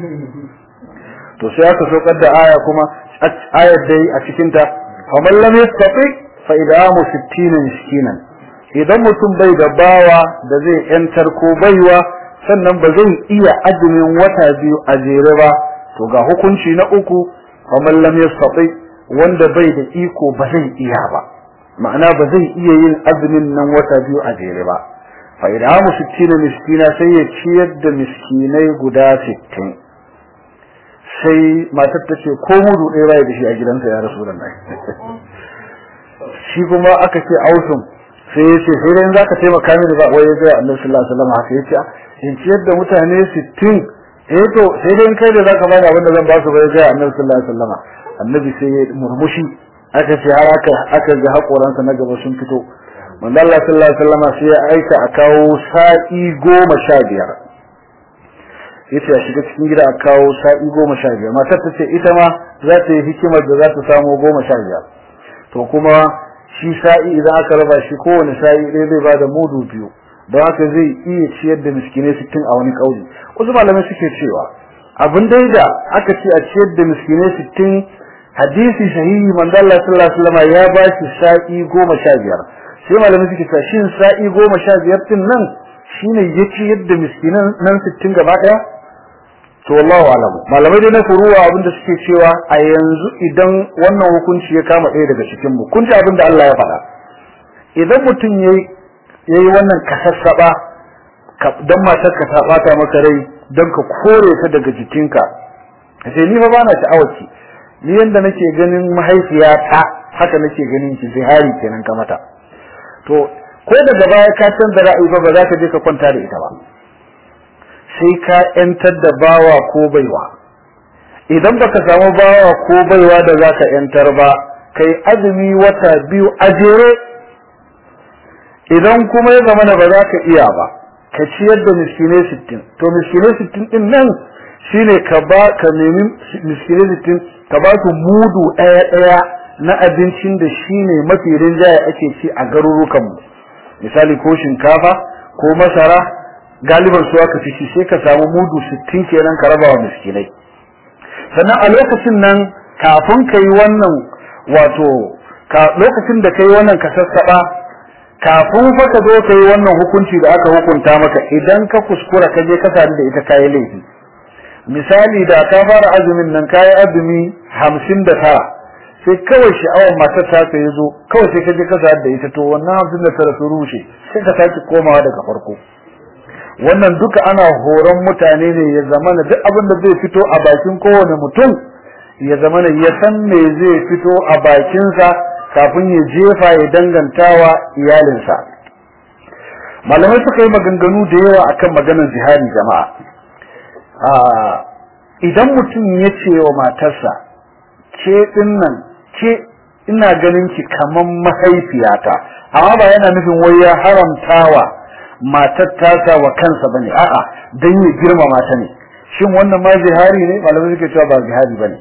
to sai aka saukar da aya kuma ayar dai a cikin ta faman lam yastati fa idamu 60 miskinan idan mutum bai da bawa da zai yantar ko baiwa sannan ba zai iya azumin wata biyu a jere ba to ga hukunci na uku faman lam yastati wanda bai da iko ba zai iya ba ma'ana ba zai iya yin azumin nan wata biyu a jere ba fa idamu 60 miskina sai ya ciyar da miskinai guda 60 sai matar ta ce ko mudu ɗaya bai da shi a gidansa ya rasu nan shi kuma aka ce ausun sai ya ce sai dai zaka taimaka mini ba wai ga Annabi sallallahu alaihi wasallam haka yace in ciyar da mutane 60 eh to sai dai kai da zaka bani abin da zan ba su bai ga Annabi sallallahu alaihi wasallam Annabi sai ya murmushi aka ce har aka aka ga hakoransa na gaba sun fito manzo Allah sallallahu alaihi wasallam sai ya aika a kawo sa'i goma sha biyar yace ya shiga cikin gida a kawo sa'i goma sha biyar matar ta ce ita ma za ta yi hikimar da za ta samu goma sha biyar to kuma shi sa'i idan aka raba shi kowane sa'i ɗaya zai bada mudu biyu don haka zai iya ciyar da miskinai sittin a wani ƙauli wasu malamai suke cewa abin dai da aka ce a ciyar da miskinai sittin hadisi sahihi manzo Allah sallallahu alaihi wasallam ya ba shi sa'i goma sha biyar sai malamai suke cewa shin sa'i goma sha biyar din nan shine ya ciyar da miskinan nan sittin gaba ɗaya to wallahu alam malamai dai na furuwa abinda suke cewa a yanzu idan wannan hukunci ya kama ɗaya daga cikin mu kun ji abinda Allah ya faɗa idan mutum yayi yayi wannan kasassaba dan matar ka ta bata maka rai dan ka kore ta daga jikinka sai ni fa bana sha'awarki ni yanda nake ganin mahaifiyata haka nake ganin ki zihari kenan ka mata to ko daga baya ka canza ra'ayi fa ba za ka je ka kwanta da ita ba sai ka yantar da bawa ko baiwa idan baka samu bawa ko baiwa da zaka yantar ba kai azumi wata biyu a jere idan kuma ya zama ba za ka iya ba ka ciyar da miskinai sittin to miskinai sittin din nan shine ka ba ka nemi miskinai sittin ka ba su mudu ɗaya ɗaya na abincin da shine mafi rinjaye ake ci a garurukanmu misali ko shinkafa ko masara galiban su aka fi sai ka samu mudu 60 kenan ka raba wa miskinai sannan a lokacin nan kafin ka yi wannan wato lokacin da ka yi wannan ka sassaɓa kafin fa ka zo ka yi wannan hukunci da aka hukunta maka idan ka kuskura ka je ka sadu da ita kayi laifi misali da ka fara azumin nan kayi azumi hamsin da tara sai kawai sha'awar matar ta ka yi zo kawai sai ka je ka sadu da ita to wannan hamsin da tara su rushe sai ka sake komawa daga farko wannan duka ana horon mutane ne ya zamana duk abin da zai fito a bakin kowane mutum ya zamana ya san me zai fito a bakinsa kafin ya jefa ya dangantawa iyalinsa malamai suka yi maganganu da yawa akan maganar jihadi jama'a idan mutum ya ce wa matarsa ke dinnan ke ina ganin ki kaman mahaifiyata amma ba yana nufin wai ya haramtawa matar tasa wa kansa bane a'a dan ya girmama ta ne shin wannan ma zihari ne malamai suke cewa ba zihari bane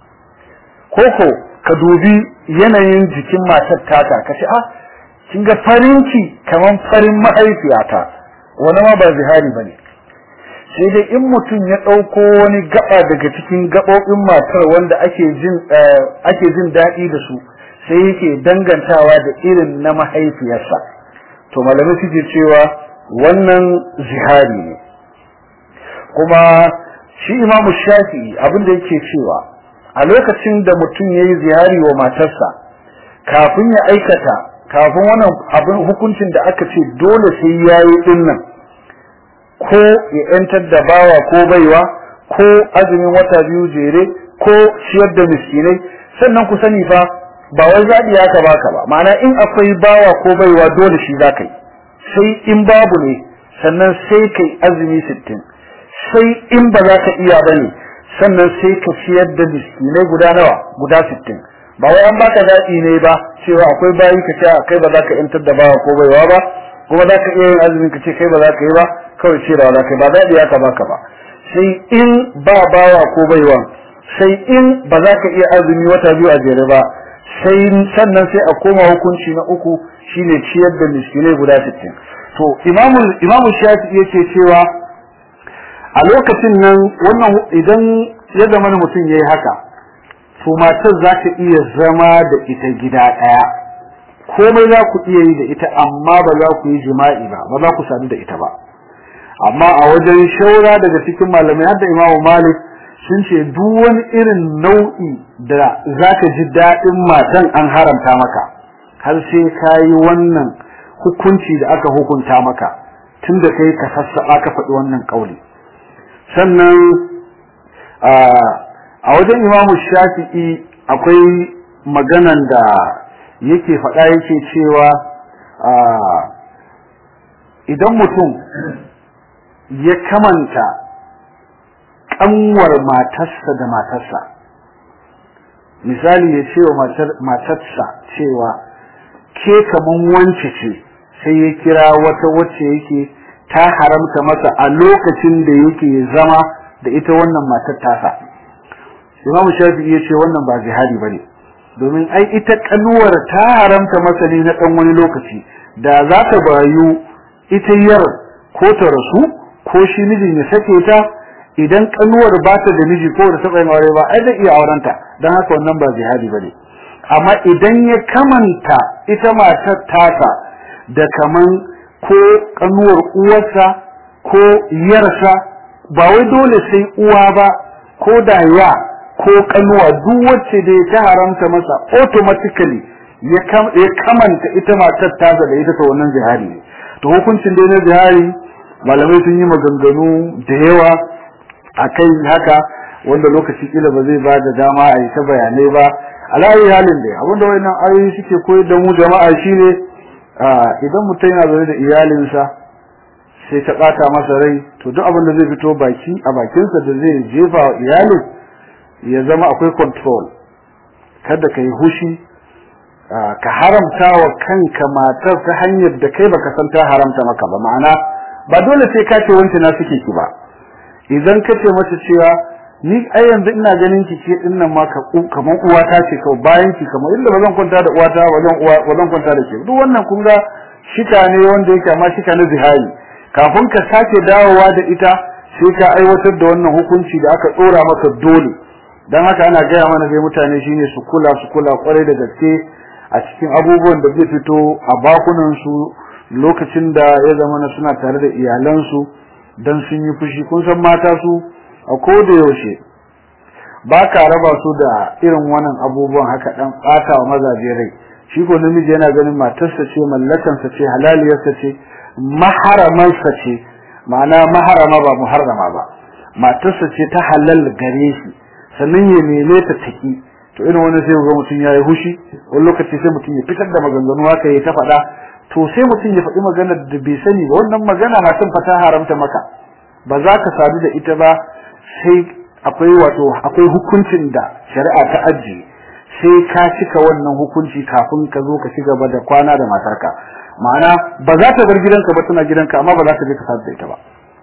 koko ka dubi yanayin jikin matar tata ka ce ah kin ga farinki kaman farin mahaifiyata wani ma ba zihari bane sai dai in mutum ya ɗauko wani gaba daga cikin gaɓoɓin matar wanda ake jin ake jin daɗi da su sai yake dangantawa da irin na mahaifiyarsa to malamai suke cewa wannan zihari ne kuma shi imamu shafi'i abin da yake cewa a lokacin da mutum ya yi zihari wa matarsa kafin ya aikata kafin wannan abin hukuncin da aka ce dole sai ya yi dinnan ko ya yantar da bawa ko baiwa ko azumin wata biyu jere ko ciyar da miskinai sannan ku sani fa ba wai zaɓi ya ka baka ba ma'ana in akwai bawa ko baiwa dole shi za ka yi sai in babu ne sannan sai kai azumi sittin sai in ba za ka iya ba ne sannan sai ka ciyar da miskinai guda nawa guda sittin ba wai an baka zaɓi ne ba cewa akwai bayi ka ce kai ba za ka yantar da bawa ko baiwa ba kuma za ka iya yin azumin ka ce kai ba za ka yi ba kawai ce da kai ba zaɓi ya ka baka ba sai in ba bawa ko baiwa sai in ba za ka iya azumi wata biyu a jere ba sai sannan sai a koma hukunci na uku shine ciyar da miskinai guda sittin to imamu imamu shafi yake cewa a lokacin nan wannan idan ya zama mutum yayi haka to matar za ta iya zama da ita gida ɗaya komai za ku iya yi da ita amma ba za ku yi jima'i ba ba za ku sadu da ita ba amma a wajen shaura daga cikin malamai har da imamu malik sun ce duk wani irin nau'i da za ka ji daɗin matan an haramta maka har sai ka yi wannan hukunci da aka hukunta maka tun da kai ka sassaɓa ka faɗi wannan ƙauli sannan a wajen imamu shafi'i akwai maganan da yake faɗa yake cewa idan mutum ya kamanta ƙanwar matarsa da matarsa misali ya ce wa matarsa cewa ke kaman wance ce sai ya kira wata wacce yake ta haramta masa a lokacin da yake zama da ita wannan matar tasa imamu shafi'i ya ce wannan ba jihadi bane domin ai ita kanuwar ta haramta masa ne na dan wani lokaci da za ta bayu ita yar ko ta rasu ko shi mijin ya sake ta idan kanuwar ba ta da miji ko da taɓa yin aure ba ai zai iya aurenta don haka wannan ba jihadi bane amma idan ya kamanta ita matar tasa da kaman ko kanuwar uwarsa ko yarsa ba wai dole sai uwa ba ko da ya ko kanuwa duk wacce da ta haramta masa automatically ya kamanta ita matar tasa da ita ta wannan zihari ne to hukuncin da na zihari malamai sun yi maganganu da yawa a kai haka wanda lokaci kila ba zai ba da dama a yi ta bayanai ba alayi halin da abinda wannan ayoyi suke koyar da mu jama'a shine idan mutum yana zaune da iyalinsa sai ta bata masa rai to duk abin da zai fito baki a bakinsa da zai jefa wa iyalin ya zama akwai control kada ka yi hushi ka haramta wa kanka matar ta hanyar da kai baka san ta haramta maka ba ma'ana ba dole sai ka ce wancan na suke ki ba idan ka ce mata cewa ni ai yanzu ina ganin ki ke din nan ma ka kamar uwa ta ce kawai bayan ki kamar inda bazan kwanta da uwata bazan uwa bazan kwanta da ke duk wannan kun ga shika ne wanda yake amma shika na zihari kafin ka sake dawowa da ita sai ka aiwatar da wannan hukunci da aka tsora maka dole dan haka ana gaya mana dai mutane shine su kula su kula kwarai da gaske a cikin abubuwan da zai fito a bakunan su lokacin da ya zama na suna tare da iyalansu dan sun yi fushi kun san mata su a koda yaushe ba ka raba su da irin wannan abubuwan haka dan ɓata wa mazaje rai shi ko namiji yana ganin matarsa ce mallakansa ce halaliyarsa ce maharamansa ce ma'ana maharama ba muharrama ba matarsa ce ta halal gare shi sannan ya neme ta taki to irin wani sai ga mutum yayi hushi wani lokaci sai mutum ya fitar da maganganu haka ya ta faɗa to sai mutum ya faɗi maganar da bai sani ba wannan magana na son fata haramta maka ba za ka sadu da ita ba sai akwai wato akwai hukuncin da shari'a ta ajiye sai ka cika wannan hukunci kafin ka zo ka ci gaba da kwana da matarka ma'ana ba za ta bar gidanka ba tana gidanka amma ba za ta je ka sadu da ita ba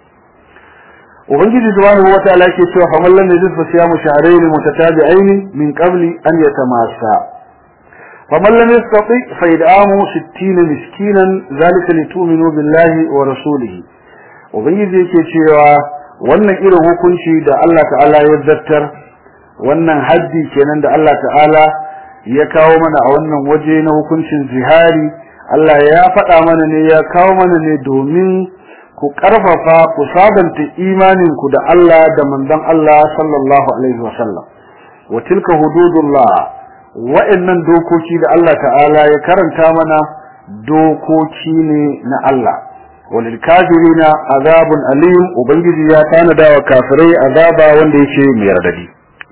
ubangiji subhanahu wa ta'ala yake cewa fa man lam yajid fa siyamu shahrayn mutatabi'ain min qabli an yatamassa fa man lam yastati fa id'amu 60 miskinan zalika litu'minu billahi wa rasulihi ubangiji yake cewa wannan irin hukunci da Allah ta'ala ya zartar wannan haddi kenan da Allah ta'ala ya kawo mana a wannan waje na hukuncin zihari Allah ya faɗa mana ne ya kawo mana ne domin ku ƙarfafa ku sabanta imaninku da Allah da manzon Allah sallallahu alaihi wasallam wa tilka hududullah wa'annan dokoki da Allah ta'ala ya karanta mana dokoki ne na Allah walil kafirina azabun alim ubangiji ya tanada wa kafirai azaba wanda yake mai radadi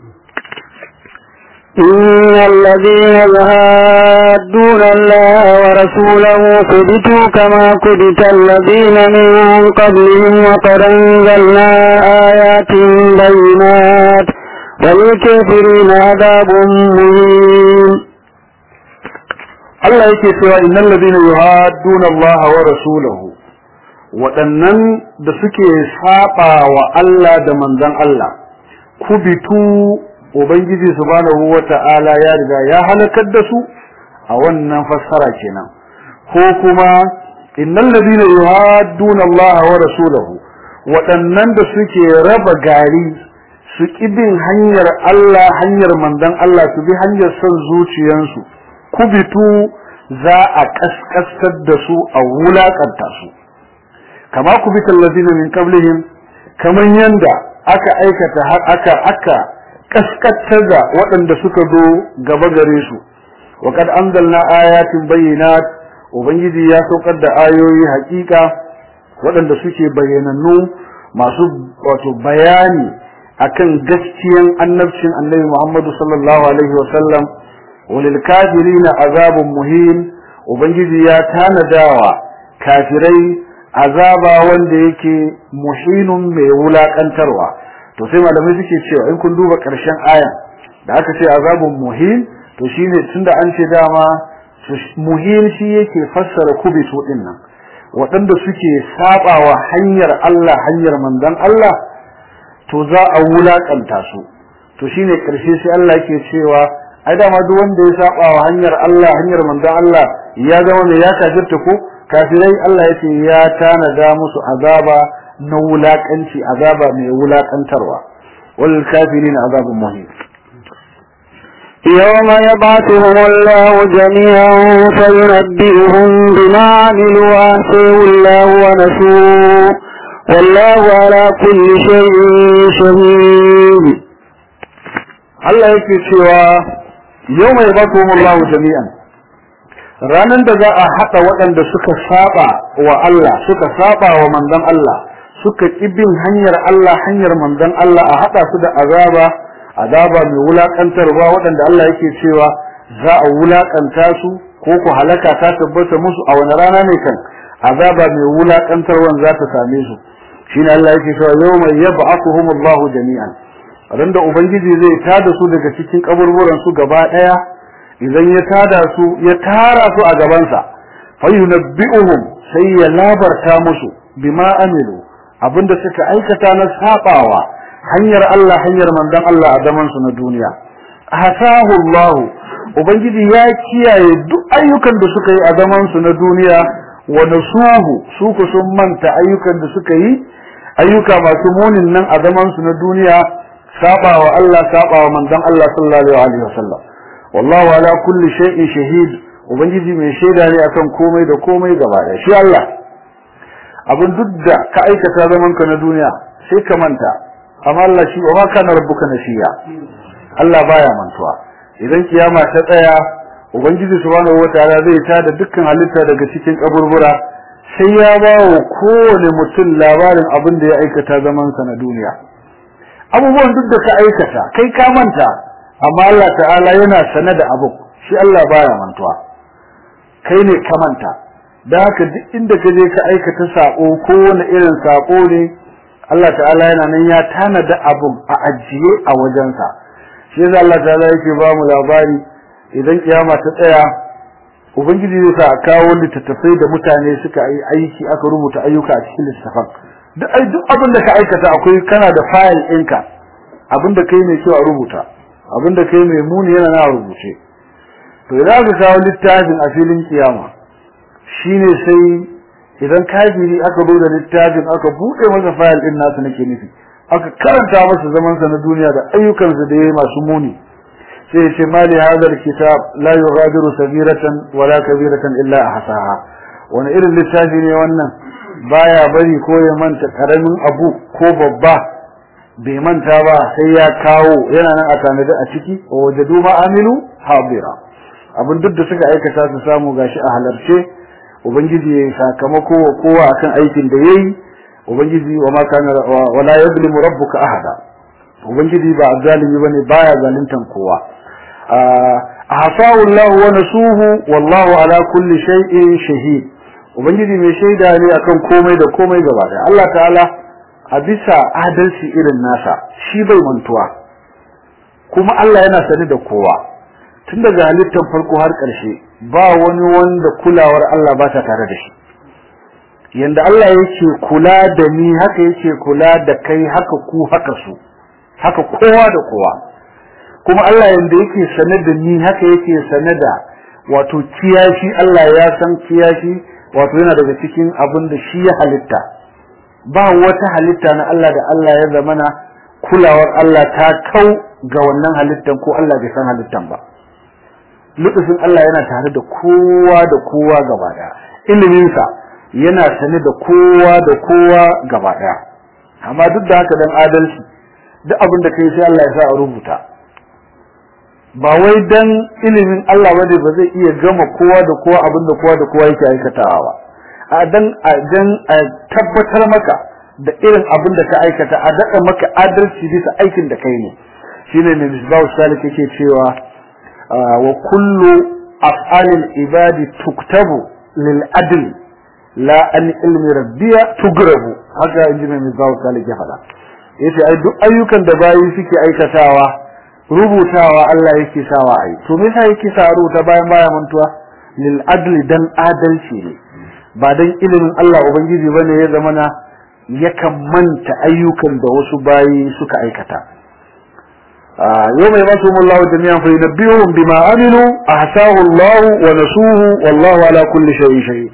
إن الذين يهادون الله ورسوله كبتوا كما كبت الذين من قبلهم وقد أنزلنا آيات بينات وللكافرين عذاب مهين Allah yake cewa innal ladina yuhadduna Allah wa rasulahu waɗannan da suke saba wa Allah da manzon Allah kubitu ubangiji subhanahu wata'ala ya riga ya halakar da su a wannan fassara kenan ko kuma innal ladina yuhadduna Allah wa rasulahu waɗannan da suke raba gari su bin hanyar Allah hanyar manzon Allah su bi hanyar son zuciyansu kubitu za a kaskastar da su a wulakanta su kama kubital ladina min qablihim kaman yanda aka aikata aka aka kaskattar da waɗanda suka zo gaba gare su wa kad anzalna ayatin bayyinat ubangiji ya saukar da ayoyi hakika waɗanda suke bayyanannu masu wato bayani akan gaskiyan annabcin annabi Muhammadu sallallahu alaihi wa sallam walil kafirina azabun muhin ubangiji ya tanadawa kafirai azaba wanda yake muhinun mai wulakantarwa to sai malamai suke cewa in kun duba ƙarshen aya da aka ce azabun muhin to shine tunda an ce dama muhin shi yake fassara kubitu din nan waɗanda suke sabawa hanyar Allah hanyar manzon Allah to za a wulakanta su to shine ƙarshe sai Allah yake cewa ai dama duk wanda ya sabawa hanyar Allah hanyar manzon Allah ya zama ne ya kafirta ko kafirai Allah yake ya tanada musu azaba na wulakanci azaba mai wulakantarwa wal kafirin azabun muhim يوم يبعثهم الله جميعا فينبئهم بما عملوا وأحسنوا الله ونسوه والله على كل شيء شهيد Allah yake cewa yau mai bakumullahu jami'an ranar da za a haɗa waɗanda suka saba wa Allah suka saba wa manzon Allah suka bin hanyar Allah hanyar manzon Allah a haɗa su da azaba azaba mai wulakantarwa waɗanda Allah yake cewa za a wulakanta su ko ku halaka ta tabbata musu a wani rana ne kan azaba mai wulakantarwan za ta same su shine Allah yake cewa yawma yab'athuhumullahu jami'an ran da ubangiji zai tada su daga cikin kaburburan su gaba daya idan ya tada su ya tara su a gaban sa fayunabbi'uhum sai ya labarta musu bima amilu abinda suka aikata na sabawa hanyar Allah hanyar manzon Allah a zaman su na duniya hasahu Allah ubangiji ya kiyaye duk ayyukan da suka yi a zaman su na duniya wa nasuhu su ku sun manta ayyukan da suka yi ayyuka masu munin nan a zaman su na duniya sabawa Allah sabawa manzon Allah sallallahu alaihi wasallam wallahu ala kulli shay'in shahid ubangiji mai shaida ne akan komai da komai gaba da shi Allah abin duk da ka aikata zaman ka na duniya sai ka manta amma Allah shi wa kana rabbuka nasiya Allah baya mantuwa idan kiyama ta tsaya ubangiji subhanahu wataala zai tada dukkan halitta daga cikin kaburbura sai ya ba wa kowane mutum labarin abin da ya aikata zaman sa na duniya abubuwan duk da ka aikata kai ka manta amma Allah ta'ala yana sane da abu shi Allah baya mantuwa kai ne ka manta da haka duk inda ka je ka aikata sako ko wani irin sako ne Allah ta'ala yana nan ya tanada abun a ajiye a wajensa shi yasa Allah ta'ala yake ba mu labari idan kiyama ta tsaya ubangiji zai sa a kawo littattafai da mutane suka yi aiki aka rubuta ayyuka a cikin littattafan duk ai duk abin da ka aikata akwai kana da file ɗinka abin da kai mai kyau a rubuta abin da kai mai muni yana na rubuce to idan aka kawo littafin a filin kiyama shine sai idan kafiri aka zo da littafin aka buɗe masa file ɗin nasu nake nufi aka karanta masa zaman sa na duniya da ayyukansa da yayi masu muni sai ya ce mali hadal kitab la yughadiru sagiratan wala kabiratan illa ahsaha wani irin littafi ne wannan baya bari ko ya manta karamin abu ko babba bai manta ba sai ya kawo yana nan a tanadi a ciki wa wajadu ma amilu habira abin duk da suka aikata su samu gashi a halarce ubangiji ya sakamako wa kowa akan aikin da yayi ubangiji wa ma kana wa la yadlimu rabbuka ahada ubangiji ba zalimi bane baya zaluntan kowa ahsahu Allah wa nasuhu wallahu ala kulli shay'in shahid ubangiji mai shaida ne akan komai da komai gaba daya Allah ta'ala a bisa adalci irin nasa shi bai mantuwa kuma Allah yana sani da kowa tun daga halittar farko har ƙarshe ba wani wanda kulawar Allah ba ta tare da shi yanda Allah yake kula da ni haka yake kula da kai haka ku haka su haka kowa da kowa kuma Allah yanda yake sane da ni haka yake sane da wato kiyashi Allah ya san kiyashi wato yana daga cikin abin da shi ya halitta ba wata halitta na Allah da Allah ya zamana kulawar Allah ta kau ga wannan halittan ko Allah bai san halittan ba lutufin Allah yana tare da kowa da kowa gaba daya iliminsa yana sane da kowa da kowa gaba daya amma duk da haka dan adalci duk abin da kai sai Allah ya sa a rubuta ba wai dan ilimin Allah bane ba zai iya gama kowa da kowa abin da kowa da kowa yake aikatawa ba a dan a dan a tabbatar maka da irin abin da ka aikata a daɗa maka adalci bisa aikin da kai ne shine ne misbahu salik yake cewa wa kullu af'alil ibadi tuktabu lil adl la an ilmi rabbiya tugrabu haka inji mai misbahu salik ya faɗa yace ai duk ayyukan da bayi suke aikatawa rubutawa Allah yake sawa ai to me yasa yake sa rubuta bayan baya mantuwa lil adl dan adalci ne ba dan ilimin Allah ubangiji bane ya zamana yakan manta ayyukan da wasu bayi suka aikata يوم يبعثهم الله جميعا فينبئهم بما عملوا أحساه الله ونسوه والله على كل شيء شهيد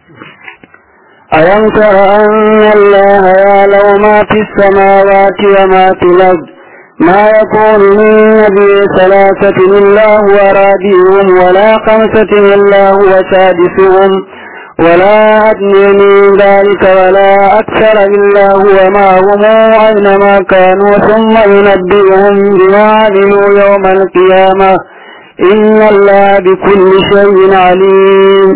ألم تر أن الله يعلم ما في السماوات وما في الأرض ما يكون من نبي ثلاثة إلا هو رابعهم ولا خمسة إلا هو سادسهم ولا أدنى من ذلك ولا أكثر إلا هو معهم أينما كانوا ثم ينبئهم بما عملوا يوم القيامة إن الله بكل شيء عليم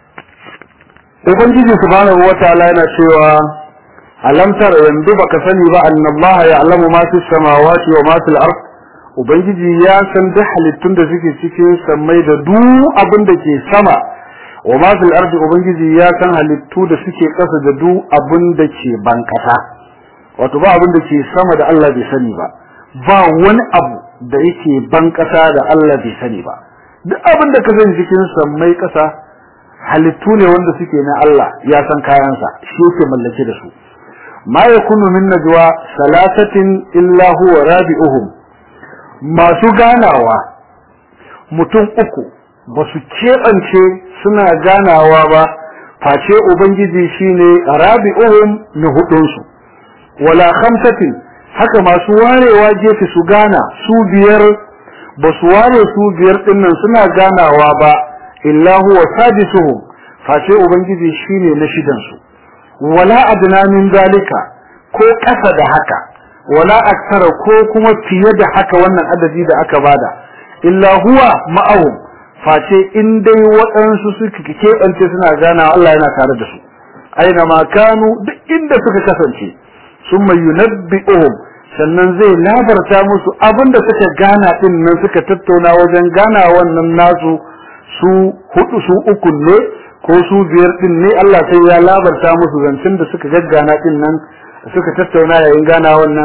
ubangiji subhanahu wataala yana cewa alam tara yanzu baka sani ba anna Allah ya'lamu ma fi samawati wa ma fil ard ubangiji ya san duk halittun da suke cikin sammai da duk abin da ke sama wa ma fil ard ubangiji ya san halittu da suke kasa da duk abin da ke ban kasa wato ba abin da ke sama da Allah bai sani ba ba wani abu da yake ban kasa da Allah bai sani ba duk abin da ka sani cikin sammai kasa halittu ne wanda suke na Allah ya san kayansa shi yake mallake da su ma yakunu min najwa salasatin illa huwa rabi'uhum masu ganawa mutum uku ba su keɓance suna ganawa ba face ubangiji shine rabi'uhum na hudunsu wala khamsatin haka masu warewa gefe su gana su biyar ba su ware su biyar dinnan suna ganawa ba illa huwa sadisuhum face ubangiji shine na shidan su wala adna min zalika ko kasa da haka wala aksara ko kuma fiye da haka wannan adadi da aka bada illa huwa ma'ahum face in dai waɗansu suka keɓance suna gana Allah yana tare da su aina ma kanu duk inda suka kasance summa yunabbi'uhum sannan zai labarta musu abinda suka gana din nan suka tattauna wajen gana wannan nasu su hudu su uku ne ko su biyar din ne Allah sai ya labarta musu zancen da suka gaggana din nan suka tattauna yayin gana wannan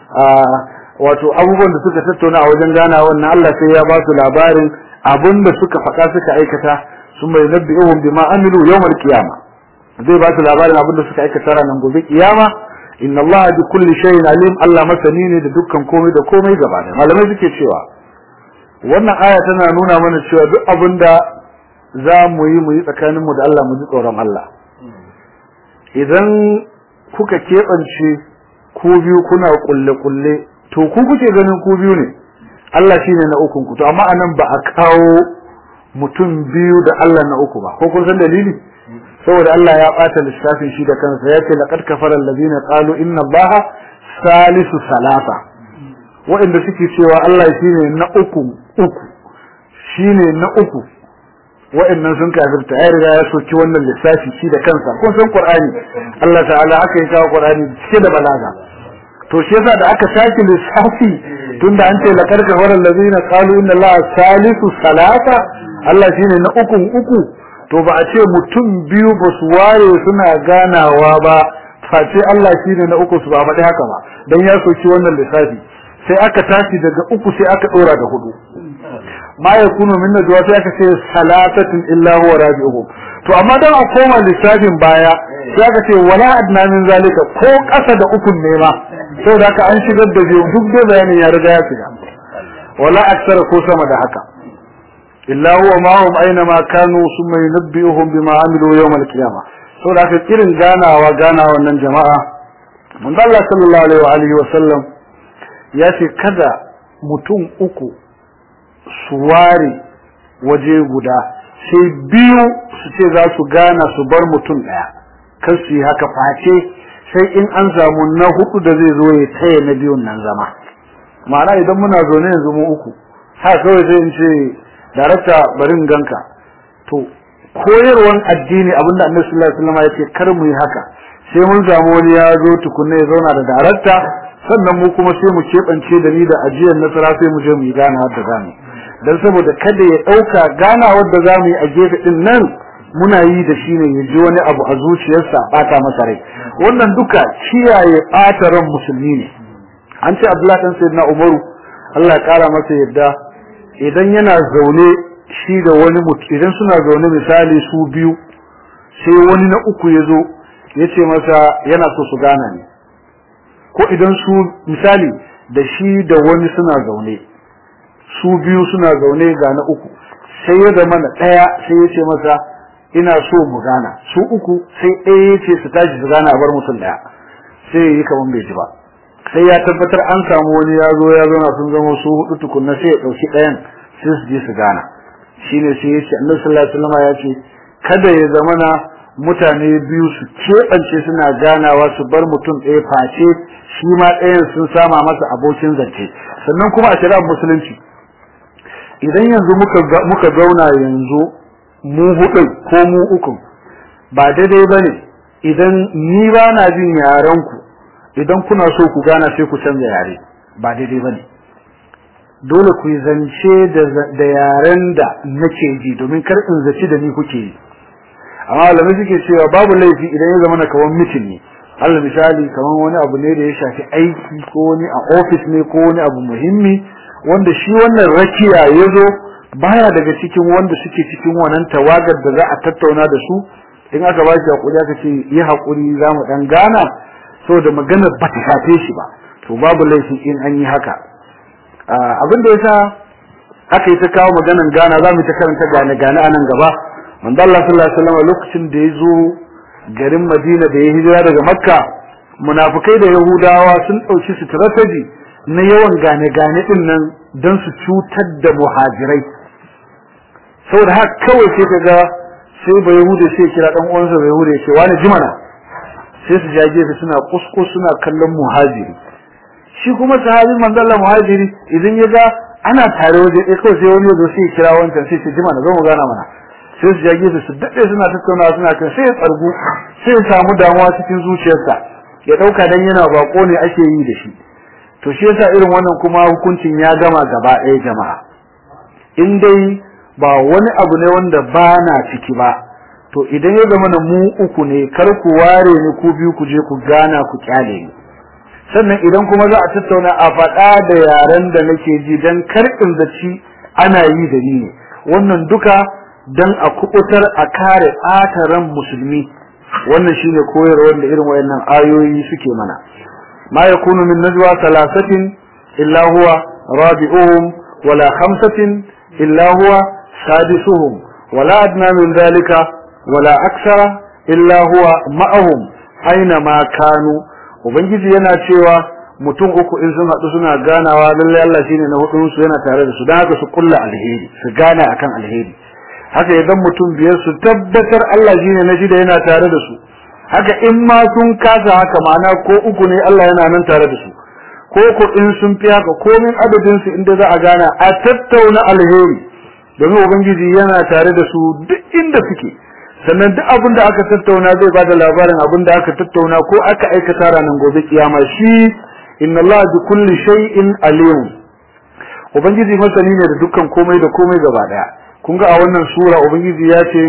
wato abubuwan da suka tattauna a wajen gana wannan Allah sai ya ba su labarin abin da suka faɗa suka aikata sun mai nabbi'uhum bima amilu yawmal qiyama zai ba su labarin abin da suka aikata ranar gobe kiyama inna Allah bi kulli shay'in alim Allah masani ne da dukkan komai da komai gaba da malamai suke cewa wannan aya tana nuna mana cewa duk abin da za mu yi mu yi tsakaninmu da Allah mu ji tsoron Allah idan kuka keɓance ku biyu kuna kulle-kulle to ku kuke ganin ku biyu ne Allah shine na ukun ku to amma anan ba a kawo mutum biyu da Allah na uku ba ko kun san dalili saboda Allah ya bata lissafin shi da kansa yace laqad kafara allazina qalu inna allaha salisu salasa waɗanda suke cewa Allah shine na uku uku shine na uku waɗannan sun kafirta ya riga ya soki wannan lissafi shi da kansa kun san Qur'ani Allah ta'ala aka yi kawo Qur'ani cike da balaga to shi yasa da aka saki lissafi tunda an ce laqad kafara allazina qalu inna allaha salisu salasa Allah shine na ukun uku to ba a ce mutum biyu ba su ware suna ganawa ba face Allah shine na uku su ba faɗi haka ba dan ya soki wannan lissafi sai aka tashi daga uku sai aka ɗora da hudu ma yakunu min najwa sai aka ce salatatin illa huwa rabi'uhum to amma dan a koma lissafin baya sai aka ce wala adna min zalika ko ƙasa da ukun ne ma saboda haka an shigar da biyu duk dai bayanin ya riga ya shiga wala aksara ko sama da haka illa huwa ma'ahum aina ma kanu summa yunabbi'uhum bima amilu yawm al-qiyamah saboda haka irin ganawa ganawa nan jama'a manzo Allah sallallahu alaihi wa alihi wa sallam ya ce kada mutum uku su ware waje guda sai biyu su ce za su gana su bar mutum daya kar su yi haka face sai in an samu na hudu da zai zo ya taya na biyun nan zama ma'ana idan muna zaune yanzu mu uku haka kawai sai in ce darakta barin ganka to koyarwan addini abinda annabi sallallahu alaihi wasallam ya ce kar mu yi haka sai mun samu wani ya zo tukunna ya zauna da darakta sannan mu kuma sai mu keɓance da ni da ajiyar nasara sai mu je mu yi gana da zamu dan saboda kada ya ɗauka gana wadda zamu yi a gefe din nan muna yi da shi ne ya ji wani abu a zuciyarsa bata masa rai wannan duka kiyaye ɓata ran musulmi ne an ce abdullahi dan sayyidina umaru Allah ya kara masa yadda idan yana zaune shi da wani mutum idan suna zaune misali su biyu sai wani na uku ya zo ya ce masa yana so su gana ne ko idan su misali da shi da wani suna zaune su biyu suna zaune ga na uku sai ya zama na ɗaya sai ya ce masa ina so mu gana su uku sai ɗaya ya ce su tashi su gana a bar mutum ɗaya sai ya yi kamar bai ji ba sai ya tabbatar an samu wani ya zo ya zauna sun zama su hudu tukunna sai ya ɗauki ɗayan sai su je su gana shine sai ya ce annabi sallallahu alaihi wasallam ya ce kada ya zamana mutane biyu su keɓance suna ganawa su bar mutum ɗaya face shi ma ɗayan sun sama masa abokin zance sannan kuma a shari'ar musulunci idan yanzu muka muka zauna yanzu mu hudu ko mu uku ba daidai bane idan ni ba na jin yaran ku idan kuna so ku gana sai ku canza yare ba daidai bane dole ku yi zance da yaren da nake ji domin kar in zaci da ni kuke yi amma malamai suke cewa babu laifi idan ya zama na kawan mitin ne Allah misali kaman wani abu ne da ya shafi aiki ko wani a ofis ne ko wani abu muhimmi wanda shi wannan rakiya ya zo baya daga cikin wanda suke cikin wannan tawagar da za a tattauna da su in aka ba shi hakuri aka ce yi hakuri za mu dan gana saboda maganar ba ta shafe shi ba to babu laifi in an yi haka abin da yasa aka yi ta kawo maganan gana za mu ta karanta gane gane a nan gaba manzo Allah sallallahu alaihi wasallam lokacin da ya zo garin Madina da ya hijira daga Makka munafikai da Yahudawa sun dauki strategy na yawan gane gane din nan dan su cutar da muhajirai saboda haka kawai sai kaga sai ba Yahuda sai kira dan uwansa ba Yahuda ya ce wani jimana sai su jage su suna kuskus suna kallon muhajiri shi kuma sahabin manzo Allah muhajiri idan ya ga ana tare waje ɗaya kawai sai wani ya zo sai ya kira wancan sai ce jimana zo mu gana mana sai su jage su daɗe suna tattaunawa suna kan sai ya tsargu sai ya samu damuwa cikin zuciyarsa ya ɗauka dan yana bako ne ake yi da shi to shi yasa irin wannan kuma hukuncin ya gama gaba ɗaya jama'a in dai ba wani abu ne wanda ba na ciki ba to idan ya zama na mu uku ne kar ku ware ni ku biyu ku je ku gana ku kyale ni sannan idan kuma za a tattauna a faɗa da yaren da nake ji dan kar in zaci ana yi da ni ne wannan duka dan a kubutar a kare ɓataran musulmi wannan shine koyarwar da irin wayannan ayoyi suke mana ma yakunu min najwa thalathatin illa huwa rabi'uhum wala khamsatin illa huwa sadisuhum wala adna min dhalika wala aksara illa huwa ma'ahum aina ma kanu ubangiji yana cewa mutum uku in sun haɗu suna ganawa lallai Allah shine na hudun su yana tare da su dan haka su kulla alheri su gana akan alheri haka idan mutum biyar su tabbatar Allah shine na shida yana tare da su haka in ma sun kasa haka ma'ana ko uku ne Allah yana nan tare da su ko ko in sun fi haka komin adadin su inda za a gana a tattauna alheri domin ubangiji yana tare da su duk inda suke sannan duk abin da aka tattauna zai ba da labarin abin da aka tattauna ko aka aikata ranar gobe kiyama shi inna Allah bi kulli shay'in alim ubangiji masani ne da dukkan komai da komai gaba daya kun ga a wannan sura ubangiji ya ce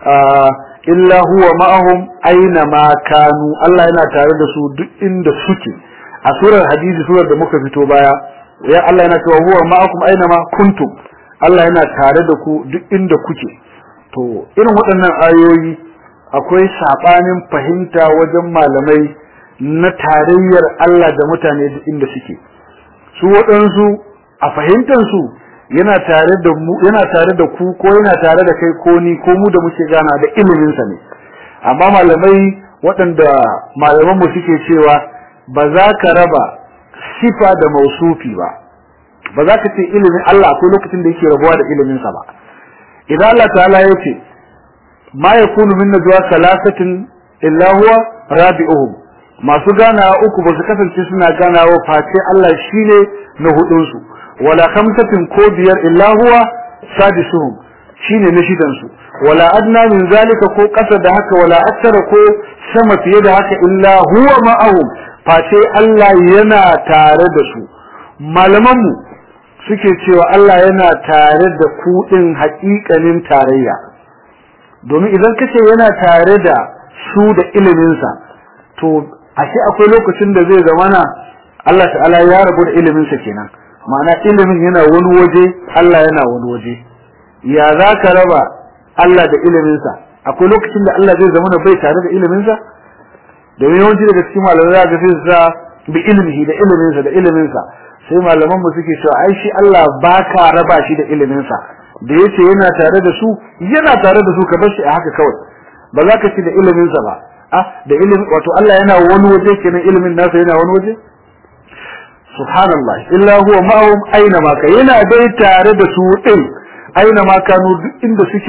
illa huwa ma'ahum aina ma kanu Allah yana tare da su duk inda suke a surar hadisi surar da muka fito baya ya Allah yana cewa huwa ma'akum aina ma kuntum Allah yana tare da ku duk inda kuke to irin waɗannan ayoyi akwai sabanin fahimta wajen malamai na tarayyar Allah da mutane duk inda suke su waɗansu a fahimtar su yana tare da mu yana tare da ku ko yana tare da kai ko ni ko mu da muke gana da ilimin sa ne amma malamai waɗanda malaman mu suke cewa ba za ka raba sifa da mausufi ba ba za ka ce ilimin Allah akwai lokacin da yake rabuwa da ilimin sa ba idan Allah ta'ala ya ce ma yakunu min najwa salasatin illa huwa rabi'uhum masu ganawa uku ba su kasance suna ganawa face Allah shine na hudun su wala khamsatin ko biyar illa huwa sadisuhum shine na shidan su wala adna min zalika ko kasa da haka wala akthara ko sama fiye da haka illa huwa ma'ahum face Allah yana tare da su malaman mu suke cewa Allah yana tare da ku din haƙiƙanin tarayya domin idan kace yana tare da su da ilimin sa to ashe akwai lokacin da zai zamana Allah ta'ala ya rabu da ilimin sa kenan ma'ana ilimin yana wani waje Allah yana wani waje ya za ka raba Allah da iliminsa akwai lokacin da Allah zai zama bai tare da iliminsa domin yawanci daga cikin malamai za ga sai sa bi ilmihi da iliminsa da iliminsa sai malaman mu suke cewa ai shi Allah ba ka raba shi da iliminsa da yace yana tare da su yana tare da su ka bar shi a haka kawai ba za ka ci da iliminsa ba ah da ilimi wato Allah yana wani waje kenan ilimin nasa yana wani waje subhanallah illa huwa ma'ahum aina ma yana dai tare da su din aina ma kanu duk inda suke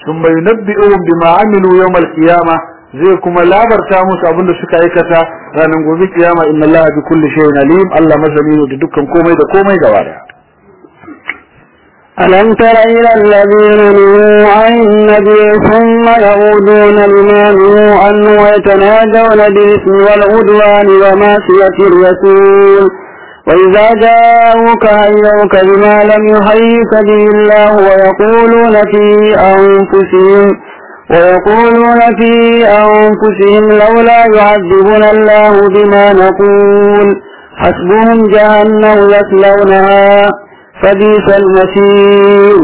thumma yunabbi'uhum bima amilu yawm al-qiyamah zai kuma labarta musu abin da suka aikata ranar gobe kiyama inna allaha bi kulli shay'in alim Allah masani da dukkan komai da komai gaba daya ألم تر إلى الذين نهوا عن النبي ثم يعودون لما نهوا عنه ويتناجون بالإثم والعدوان ومعصية الرسول وإذا جاءوك هيوك بما لم يحيك به الله ويقولون في أنفسهم ويقولون في أنفسهم لولا يعذبنا الله بما نقول حسبهم جهنم يصلونها فبئس المصير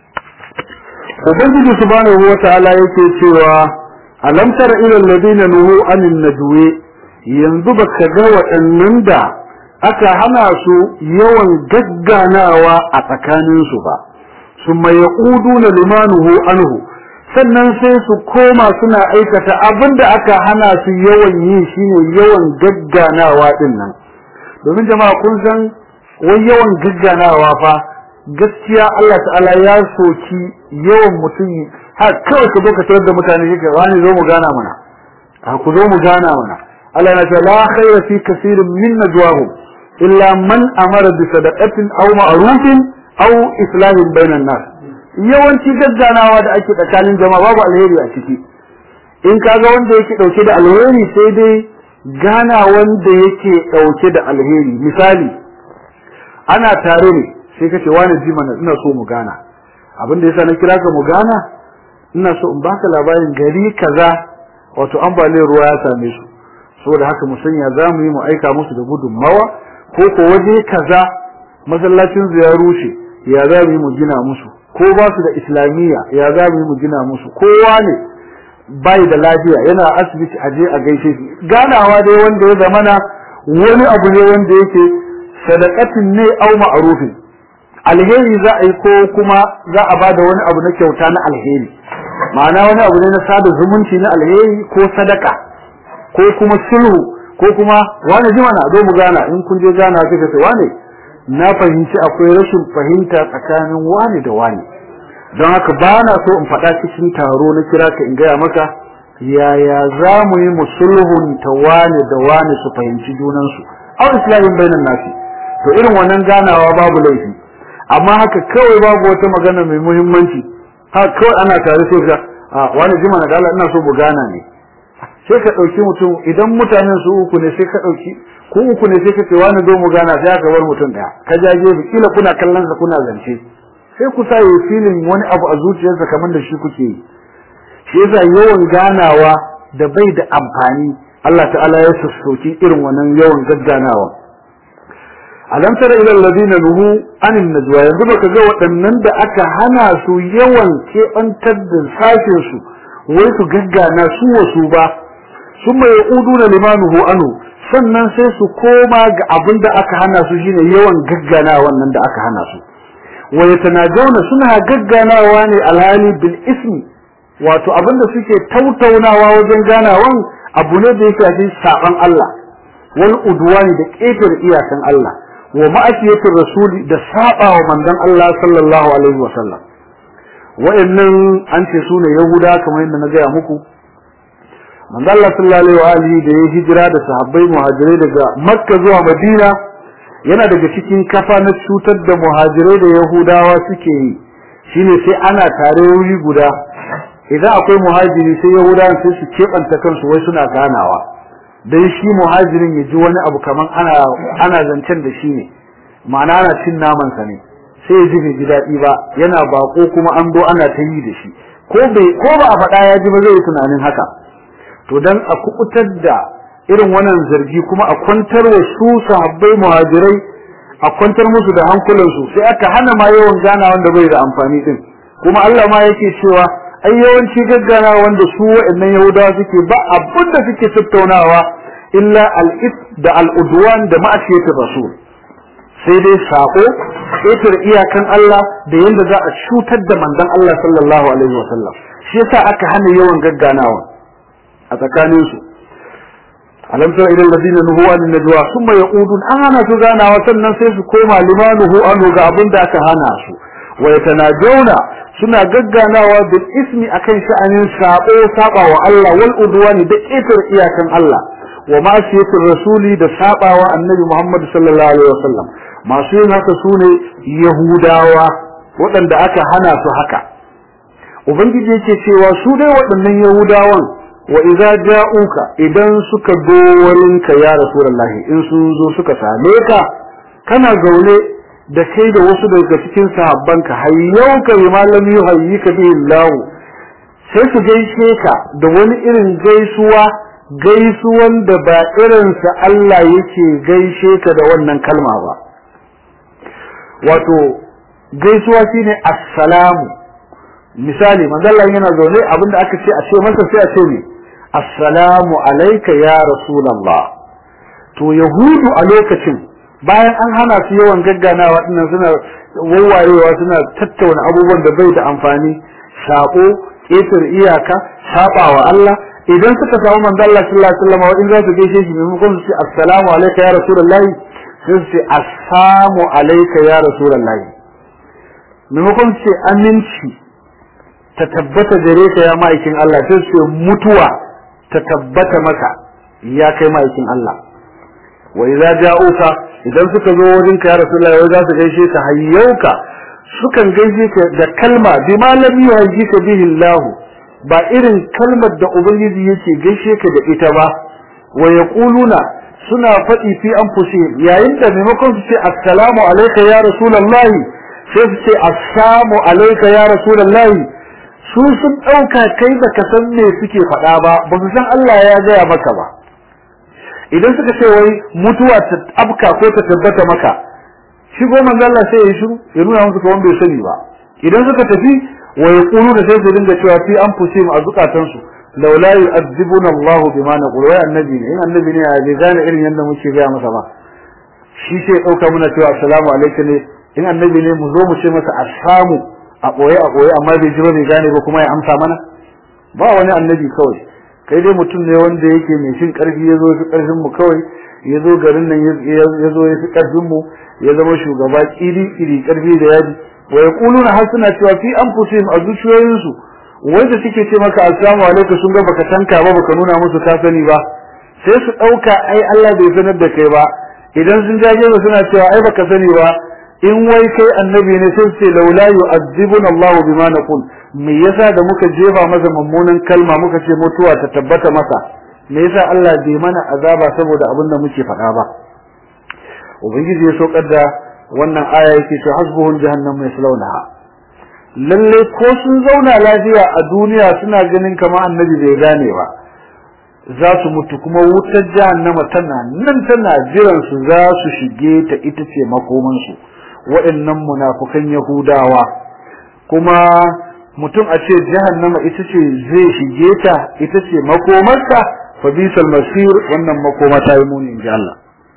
ubangiji subhanahu wata'ala yake cewa alam tara ila alladhina nuhu anin najwi yanzu baka ga waɗannan da aka hana su yawan gagganawa a tsakanin su ba summa yaquduna limanuhu anhu sannan sai su koma suna aikata abinda aka hana su yawan yi shine yawan gagganawa din nan domin jama'a kun san wai yawan gagganawa fa gaskiya Allah ta'ala ya soki yawan mutum har kawai ka zo ka tarar da mutane kake wani zo mu gana mana a ku zo mu gana mana Allah ya ce la khayra fi kaseerin min najwahum illa man amara bi sadaqatin aw ma'rufin aw islahin bainan nas yawanci gagganawa da ake tsakanin jama'a babu alheri a ciki in kaga wanda yake dauke da alheri sai dai gana wanda yake dauke da alheri misali ana tare ne sai ka ce wani ji mana ina so mu gana abin da yasa na kira ka mu gana ina so in baka labarin gari kaza wato ambaliyar ruwa ya same su saboda haka mu sanya za mu yi mu aika musu da gudunmawa ko ko waje kaza masallacin su ya rushe ya za mu yi mu gina musu ko ba su da islamiyya ya za mu yi mu gina musu kowa ne bai da lafiya yana asibiti a je a gaishe shi ganawa dai wanda ya zamana wani abu ne wanda yake sadaqatin ne au ma'rufin alheri za a yi ko kuma za a bada wani abu na kyauta na alheri ma'ana wani abu ne na sada zumunci na alheri ko sadaka ko kuma sulhu ko kuma wani jima na zo mu gana in kun je gana kika ce wani na fahimci akwai rashin fahimta tsakanin wani da wani don haka ba na so in faɗa cikin taro na kira ka in gaya maka yaya za mu yi musulhun ta wani da wani su fahimci junansu au islamin bainan nasi to irin wannan ganawa babu laifi amma haka kawai babu wata magana mai muhimmanci haka kawai ana tare sai ka wani jima na dala ina so mu gana ne sai ka ɗauki mutum idan mutanen su uku ne sai ka ɗauki ku uku ne sai ka ce wani zo mu gana sai aka bar mutum ɗaya ka jage bi kila kuna kallon sa kuna zance sai ku sa yi filin wani abu a zuciyarsa kamar da shi kuke yi shi yasa yawan ganawa da bai da amfani Allah ta'ala ya sassoki irin wannan yawan gagganawa alam tara ila alladhina nuhu anin najwa yanzu baka ga waɗannan da aka hana su yawan kebantar da sashin su wai su gaggana su wasu ba summa yauduna limanuhu anu sannan sai su koma ga abin da aka hana su shine yawan gaggana wannan da aka hana su wa yatanajawna suna gagganawa ne alhali bil ismi wato abin da suke tautaunawa wajen ganawan abu ne da yake cikin saban Allah wal udwani da ƙetare iyakan Allah wa ma'asiyatir rasuli da saba wa manzon Allah sallallahu alaihi wasallam wa'annan an ce su ne yahuda kamar yadda na gaya muku manzon Allah sallallahu alaihi wa alihi da ya hijira da sahabbai muhajirai daga makka zuwa madina yana daga cikin kafa na cutar da muhajirai da yahudawa suke yi shine sai ana tare wuri guda idan akwai muhajiri sai yahudawan sai su keɓanta kansu wai suna ganawa dan shi muhajirin ya ji wani abu kaman ana ana zancen da shi ne ma'ana ana cin naman sa ne sai ya ji bai ji daɗi ba yana bako kuma an zo ana ta yi da shi ko bai ko ba a faɗa ya ji ba zai yi tunanin haka to dan a kubutar da irin wannan zargi kuma a kwantar wa su sahabbai muhajirai a kwantar musu da hankulansu sai aka hana ma yawan gana wanda bai da amfani din kuma Allah ma yake cewa ai yawanci gaggana wanda su wa'annan yahudawa suke ba abin da suke tattaunawa illa al-ith da al-udwan da ma'asiyatir rasul sai dai sako ƙetar iyakan Allah da yanda za a cutar da manzon Allah sallallahu alaihi wa sallam shi yasa aka hana yawan gagganawa a tsakanin su alam tara ila alladhina nuhu an najwa thumma yaqudun ana su ganawa sannan sai su koma limanuhu anu ga abin da aka hana su wa yatanajawna suna gagganawa bil ismi akan sha'anin sabo saba wa Allah wal udwani da ƙetar iyakan Allah wa ma'asiyatir rasuli da sabawa annabi Muhammad sallallahu alaihi wasallam masu yin haka sune yahudawa waɗanda aka hana su haka ubangiji yake cewa su dai waɗannan yahudawan wa idza ja'uka idan suka zo wurinka ya rasulullahi in sun zo suka same ka kana zaune da kai da wasu daga cikin sahabbanka hayyauka bi malam yuhayyika bihi Allah sai su gaishe ka da wani irin gaisuwa gaisuwan da ba irinsa Allah yake gaishe ka da wannan kalma ba wato gaisuwa shine assalamu misali manzalla yana zaune abinda aka ce a ce masa sai a ce ne assalamu alayka ya rasulullah to yahudu a lokacin bayan an hana su yawan gagganawa dinnan suna wawayewa suna tattauna abubuwan da bai da amfani sako ƙetar iyaka sabawa Allah idan suka samu manzo Allah sallallahu alaihi wasallam in za su gaishe shi maimakon su ce assalamu alayka ya rasulullahi sai su ce assalamu alayka ya rasulullahi maimakon su ce aminci ta tabbata gare ka ya ma'aikin Allah sai su ce mutuwa ta tabbata maka ya kai ma'aikin Allah wa idza ja'uka idan suka zo wajen ka ya rasulullahi wai za su gaishe ka hayyauka sukan gaishe ka da kalma bi malami yuhayyika bihi Allah ba irin kalmar da ubangiji yake gaishe ka da ita ba wa yaquluna suna faɗi fi anfusihim yayin da maimakon su ce assalamu alayka ya rasulullahi sai su ce assalamu alayka ya rasulullahi su sun ɗauka kai da ka san me suke faɗa ba ba su san Allah ya gaya maka ba idan suka ce wai mutuwa ta abka ko ta tabbata maka shi ko manzo Allah sai ya shiru ya nuna musu kawai bai sani ba idan suka tafi wa yaqulu da sai su dinga cewa fi anfusihim a zukatan su laula yu'adhibuna Allahu bima naqulu wai annabi ne in annabi ne ya bai gane irin yanda muke gaya masa ba shi sai ya dauka muna cewa assalamu alaikum ne in annabi ne mu zo mu ce masa assamu a ɓoye a ɓoye amma bai ji ba bai gane ba kuma ya amsa mana ba wani annabi kawai kai dai mutum ne wanda yake mai shin ƙarfi ya zo fi ƙarfin mu kawai ya zo garin nan ya zo ya fi ƙarfin mu ya zama shugaba ƙiri ƙiri ƙarfi da yaji wa yaquluna har suna cewa fi anfusihim a zuciyoyinsu wanda suke ce maka assalamu alaikum sun ga baka tanka ba baka nuna musu ka sani ba sai su ɗauka ai Allah bai sanar da kai ba idan sun jaje ba suna cewa ai baka sani ba in wai kai annabi ne sai ce laula yu'adhibuna Allah bima naqul me yasa da muka jefa masa mummunan kalma muka ce mutuwa ta tabbata masa me yasa Allah bai mana azaba saboda abin da muke faɗa ba ubangiji ya saukar da wannan aya yake ce hasbuhum jahannam yaslawnaha lalle ko sun zauna lafiya a duniya suna ganin kamar annabi bai gane ba za su mutu kuma wutar jahannama tana nan tana jiran su za su shige ta ita ce makomansu waɗannan munafukan Yahudawa kuma mutum a ce jahannama ita ce zai shige ta ita ce makomarta fa bisal masir wannan makoma ta yi muni inji Allah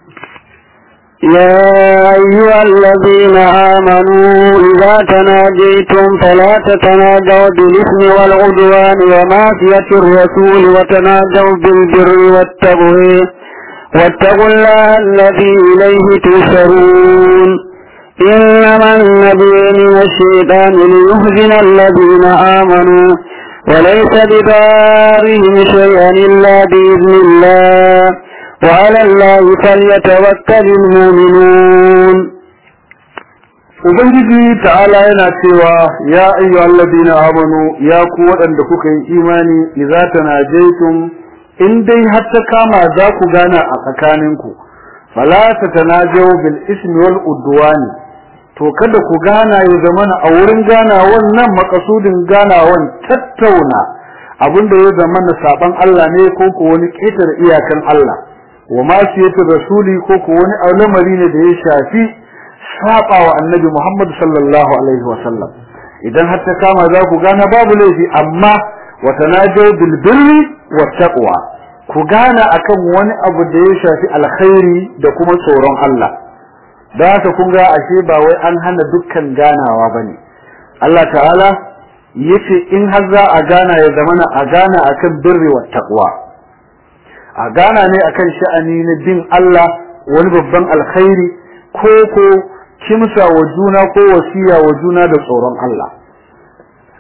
يا أيها الذين آمنوا إذا تناجيتم فلا تتناجوا بالإثم والعدوان ومعصية الرسول وتناجوا بالبر والتقوى واتقوا الله الذي إليه تسرون إنما النبي من الشيطان ليهزن الذين آمنوا وليس بضارهم شيئا إلا بإذن الله وعلى الله فليتوكل المؤمنون Ubangiji ta'ala yana cewa ya ayyuhal ladina amanu ya ku waɗanda kuka yi imani idza tanajaytum in dai har ta kama za ku gana a tsakaninku fala tatanajaw bil ismi wal udwani to kada ku gana ya zamana a wurin gana wannan makasudin ganawan tattauna abinda ya zamana saban Allah ne ko ko wani ƙetar iyakan Allah wa ma siyatu rasuli ko ko wani al'amari ne da ya shafi saba wa annabi Muhammad sallallahu alaihi wa sallam idan har ta kama za ku gana babu laifi amma wa tanajaw bil birri wat taqwa ku gana akan wani abu da ya shafi alkhairi da kuma tsoron Allah da haka kun ga ashe ba wai an hana dukkan ganawa bane Allah ta'ala yace in har za a gana ya zamana a gana akan birri wat taqwa a gana ne akan sha'ani na bin Allah wani babban alkhairi ko ko kimsa wa juna ko wasiya wa juna da tsoron Allah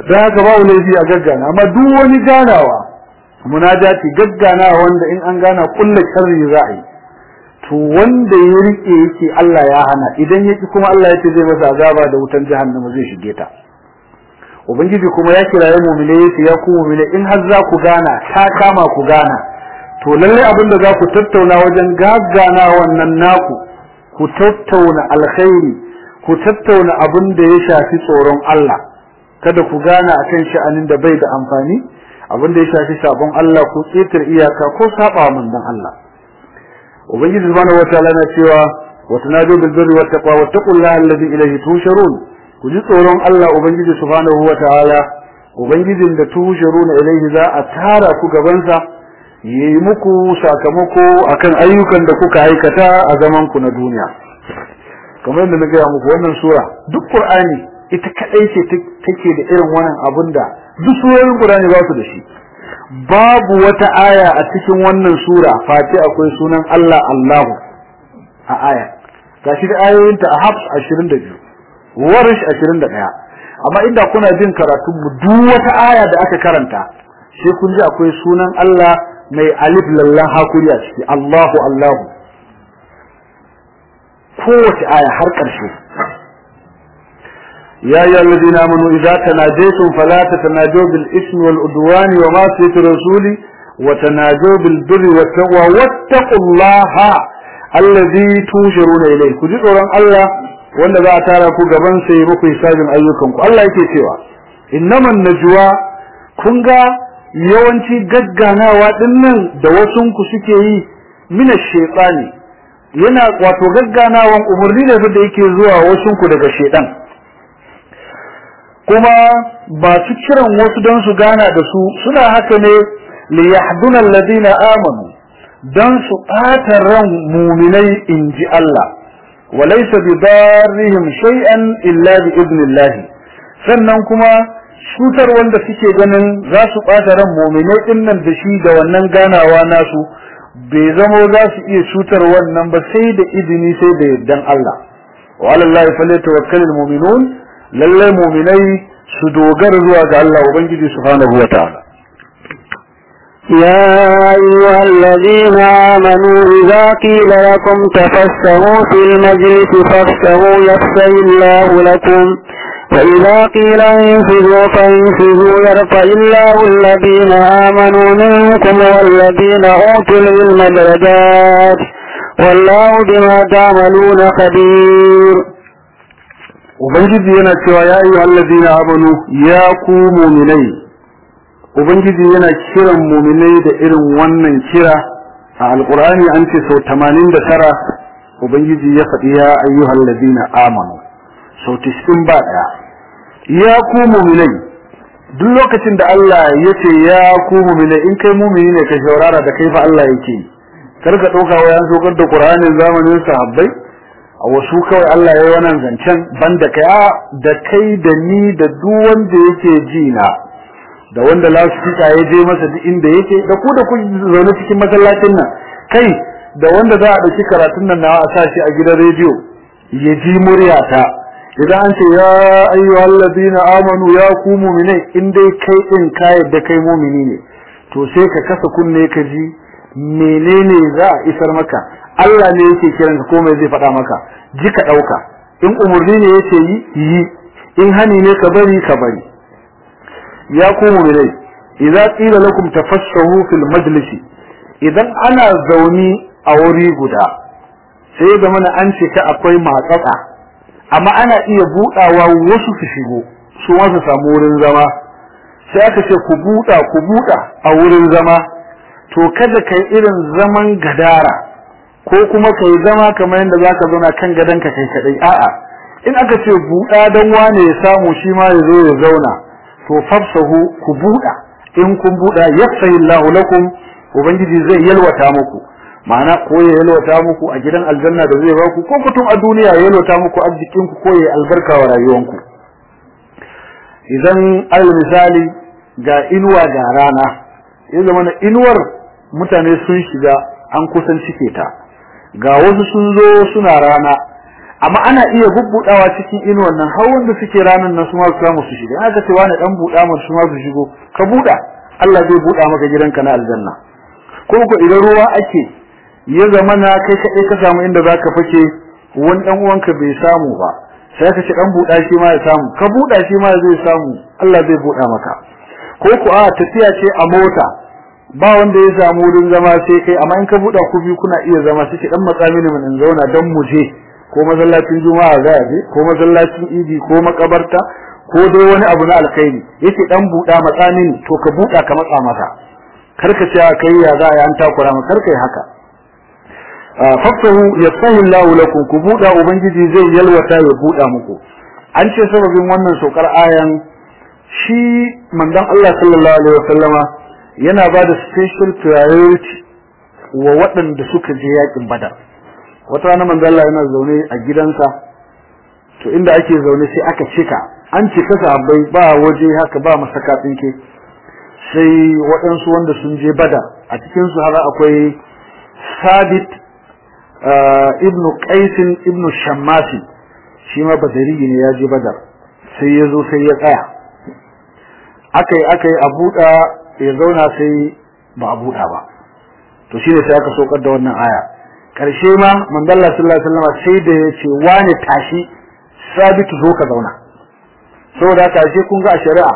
da haka babu laifi a gaggana amma duk wani ganawa munajati gaggana wanda in an gana kullu sharri za a yi to wanda ya rike yake Allah ya hana idan yake kuma Allah ya ce zai masa azaba da wutan jahannama zai shige ta ubangiji kuma ya kiraye mu'mine yace ya ku mu'mine in har za ku gana ta kama ku gana to lalle abin da za ku tattauna wajen gaggana wannan naku ku tattauna alkhairi ku tattauna abin da ya shafi tsoron Allah kada ku gana akan sha'anin da bai da amfani abin da ya shafi sabon Allah ko tsitar iyaka ko saba manzon Allah ubangiji subhanahu wataala na cewa wa tanadu bil birri wat taqwa wattaqullaha alladhi ilayhi tusharun ku ji tsoron Allah ubangiji subhanahu wataala ubangijin da tusharun ilayhi za a tara ku gaban sa yayi muku sakamako akan ayyukan da kuka aikata a zaman ku na duniya kamar yadda na gaya muku wannan sura duk qur'ani ita kadai ce take da irin wannan abun da duk surorin qur'ani ba su da shi babu wata aya a cikin wannan sura face akwai sunan Allah Allahu a aya gashi da ayoyinta a Hafs 22 Warish 21 amma inda kuna jin karatun mu duk wata aya da aka karanta sai kun ji akwai sunan Allah mai alif lallan hakuri a ciki Allahu Allahu kowace aya har ƙarshe يا أيها الذين آمنوا إذا تناجيتم فلا تتناجوا بالإثم والعدوان ومعصية الرسول وتناجوا بالبر والتقوى واتقوا الله الذي تنشرون إليه كجي tsoron Allah wanda za a tara ku gaban sai muku hisabin ayyukan ku Allah yake cewa innaman najwa kun ga yawanci gagganawa dinnan da wasun ku suke yi mina shaytani yana wato gagganawan umurni ne da yake zuwa wasun ku daga shaytan kuma ba su kiran wasu don su gana da su suna haka ne li yahduna alladhina amanu dan su ɓata ran muminai inji Allah wa laysa bidarrihim shay'an illa bi idnillah sannan kuma shutar wanda suke ganin za su ɓata ran muminai dinnan da shi da wannan ganawa nasu bai zamo za su iya cutar wannan ba sai da izini sai da yardan Allah wa alallahi falyatawakkalul mu'minun lallai muminai su dogara zuwa ga Allah Ubangiji subhanahu wa ta'ala. يا أيها الذين آمنوا إذا قيل لكم تفسهوا في المجلس فافسهوا يفسه الله لكم وإذا قيل انفذوا فانفذوا يرفع الله الذين آمنوا منكم والذين أوتوا العلم درجات والله بما تعملون خبير Ubangiji yana cewa ya yi allazina amanu ya ku muminai Ubangiji yana kiran muminai da irin wannan kira a alkur'ani an ce sau tamanin da tara Ubangiji ya faɗi ya ayyuhal ladina amanu sau tiskin ba ɗaya ya ku muminai duk lokacin da Allah ya ce ya ku muminai in kai mumini ne ka shaurara da kai fa Allah yake kar ka ɗauka wa yan sokar da Qur'anin zamanin sahabbai a wasu kawai Allah ya yi wannan zancen banda kai a da kai da ni da duk wanda yake ji na da wanda lasfika ya je masa duk inda yake da ku da ku zaune cikin masallacin nan kai da wanda za a ɗauki karatun nan nawa a sa shi a gidan rediyo ya ji muryata idan an ce ya ayyuhal ladina amanu ya ku mu'minai in dai kai din ka yadda kai mu'mini ne to sai ka kasa kunne ka ji menene za a isar maka Allah ne yake kiran ka komai zai faɗa maka ji ka ɗauka in umarni ne yake yi yi in hani ne ka bari ka bari ya ku mu'minai idza qila lakum tafassahu fil majlis idan ana zauni a wuri guda sai da mana an ce ka akwai matsatsa amma ana iya budawa wasu su shigo su ma su samu wurin zama sai aka ce ku buda ku buda a wurin zama to kada kai irin zaman gadara ko kuma kai zama kamar yadda zaka zauna kan gadonka kai kadai a'a in aka ce buda dan wane ya samu shi ma ya zo ya zauna to fafsahu ku buda in kun buda yafsahi Allahu lakum ubangiji zai yalwata muku ma'ana ko ya yalwata muku a gidan aljanna da zai baku ko kutum a duniya ya yalwata muku arzikin ku ko ya albarka wa rayuwanku idan al misali ga inuwa ga rana ya zama na inuwar mutane sun shiga an kusan cike ta ga wasu sun zo suna rana amma ana iya bubbudawa cikin inuwan nan har wanda suke ranan nan su ma su samu su shiga aka ce wani dan buda mu su ma su shigo ka buda Allah zai buda maka gidanka na aljanna ko ko idan ruwa ake ya zama na kai kaɗai ka samu inda zaka fake wani dan uwanka bai samu ba sai ka ci dan buda shi ma ya samu ka buda shi ma zai samu Allah zai buda maka ko ko a tafiya ce a mota ba wanda ya samu wurin zama sai kai amma in ka buda ku biyu kuna iya zama sai dan matsami ne mun in zauna dan mu je ko masallacin juma'a za a je ko masallacin idi ko makabarta ko dai wani abu na alkhairi yake dan buda matsamin to ka buda ka matsa masa karka ce kai ya za a yi an takura maka karka yi haka faftahu yasahu Allah lakum ku buda ubangiji zai yalwata ya buda muku an ce sababin wannan saukar ayan shi manzon Allah sallallahu alaihi wasallama yana ba da special priority wa waɗanda suka je yakin badar wata rana manzon Allah yana zaune a gidansa to inda ake zaune sai aka cika an cika sahabbai ba waje haka ba masaka tsinke sai waɗansu wanda sun je badar a cikin su har akwai sabit ibnu qaisin ibnu shammasi shi ma badari ne ya je badar sai ya zo sai ya tsaya akai akai a buɗa ya zauna sai ba a buɗa ba to shine sai aka sokar da wannan aya karshe ma manzalla sallallahu alaihi wasallam sai da ya ce wani tashi sabitu zo ka zauna saboda haka sai kun ga a shari'a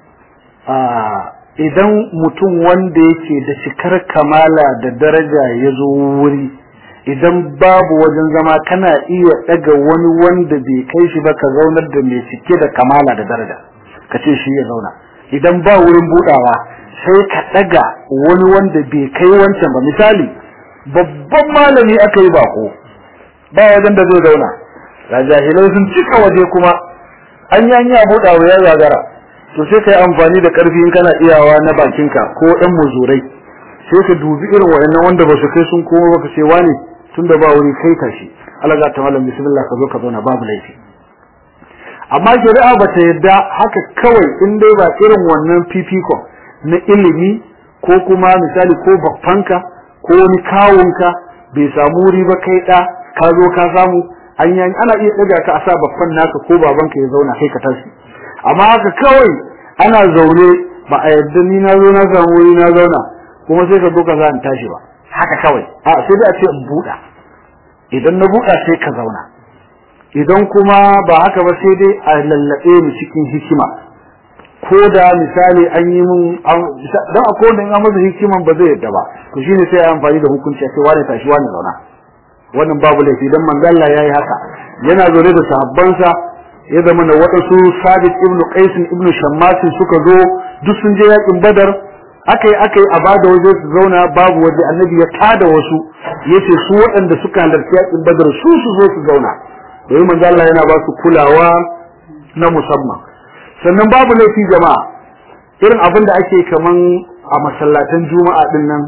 idan mutum wanda yake da cikar kamala da daraja ya zo wuri idan babu wajen zama kana iya daga wani wanda bai kai shi ba ka zaunar da mai cike da kamala da daraja ka ce shi ya zauna idan ba wurin budawa sai ka daga wani wanda bai kai wancan ba misali babban malami aka yi bako ba wajen da zai zauna ga jahilai sun cika waje kuma an yi an yi a budawa ya zagara to sai ka yi amfani da karfi in kana iyawa na bakinka ko ɗan muzurai sai ka dubi irin wayannan wanda ba su kai sun koma ba ka ce wani tunda ba wuri kai tashi Allah za ta malam bismillah ka zo ka zauna babu laifi amma shari'a ba ta yadda haka kawai in dai ba irin wannan fifikon na ilimi ko kuma misali ko babbanka ko wani kawunka bai samu wuri ba kai da ka zo ka samu an yi ana iya daga ka a sa babban naka ko babanka ya zauna kai ka tashi amma haka kawai ana zaune ba a yadda ni na zo na samu wuri na zauna kuma sai ka zo ka za in tashi ba haka kawai a sai dai a ce in buɗa idan na buɗa sai ka zauna idan kuma ba haka ba sai dai a lallaɓe mu cikin hikima ko da misali an yi mun dan akwai wanda in an masa hikiman ba zai yadda ba to shine sai ya amfani da hukunci a ce wani tashi wani zauna wannan babu laifi dan manzo Allah yayi haka yana zaune da sahabbansa ya zama da waɗansu Sabit ibn Qais ibn Shammas suka zo duk sun je yakin Badar akai akai a bada waje su zauna babu waje annabi ya tada wasu yace su waɗanda suka halarci yakin Badar su su zo su zauna domin manzo Allah yana ba su kulawa na musamman sannan babu laifi jama'a irin abin da ake kaman a masallatan juma'a din nan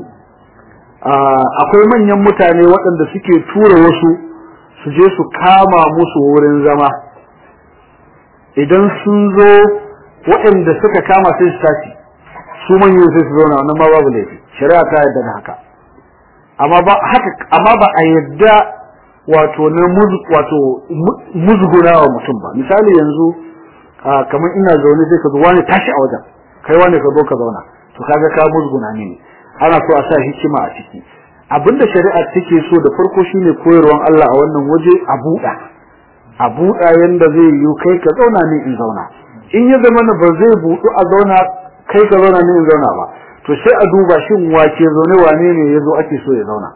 akwai manyan mutane waɗanda suke tura wasu su je su kama musu wurin zama idan sun zo waɗanda suka kama sai su tashi su manyan sai su zauna wannan ma babu laifi shari'a ta yarda da haka amma ba haka amma ba a yarda wato na wato muzguna wa mutum ba misali yanzu kamar ina zaune sai ka zo wani tashi a wajen kai wani ka zo ka zauna to kaga ka musguna ne ana so a sa hikima a ciki abinda shari'a take so da farko shine koyarwan Allah a wannan waje a buɗa a buɗa yanda zai yi kai ka zauna ne in zauna in ya zama na ba zai buɗu a zauna kai ka zauna ne in zauna ba to sai a duba shin wace zaune wane ne yazo ake so ya zauna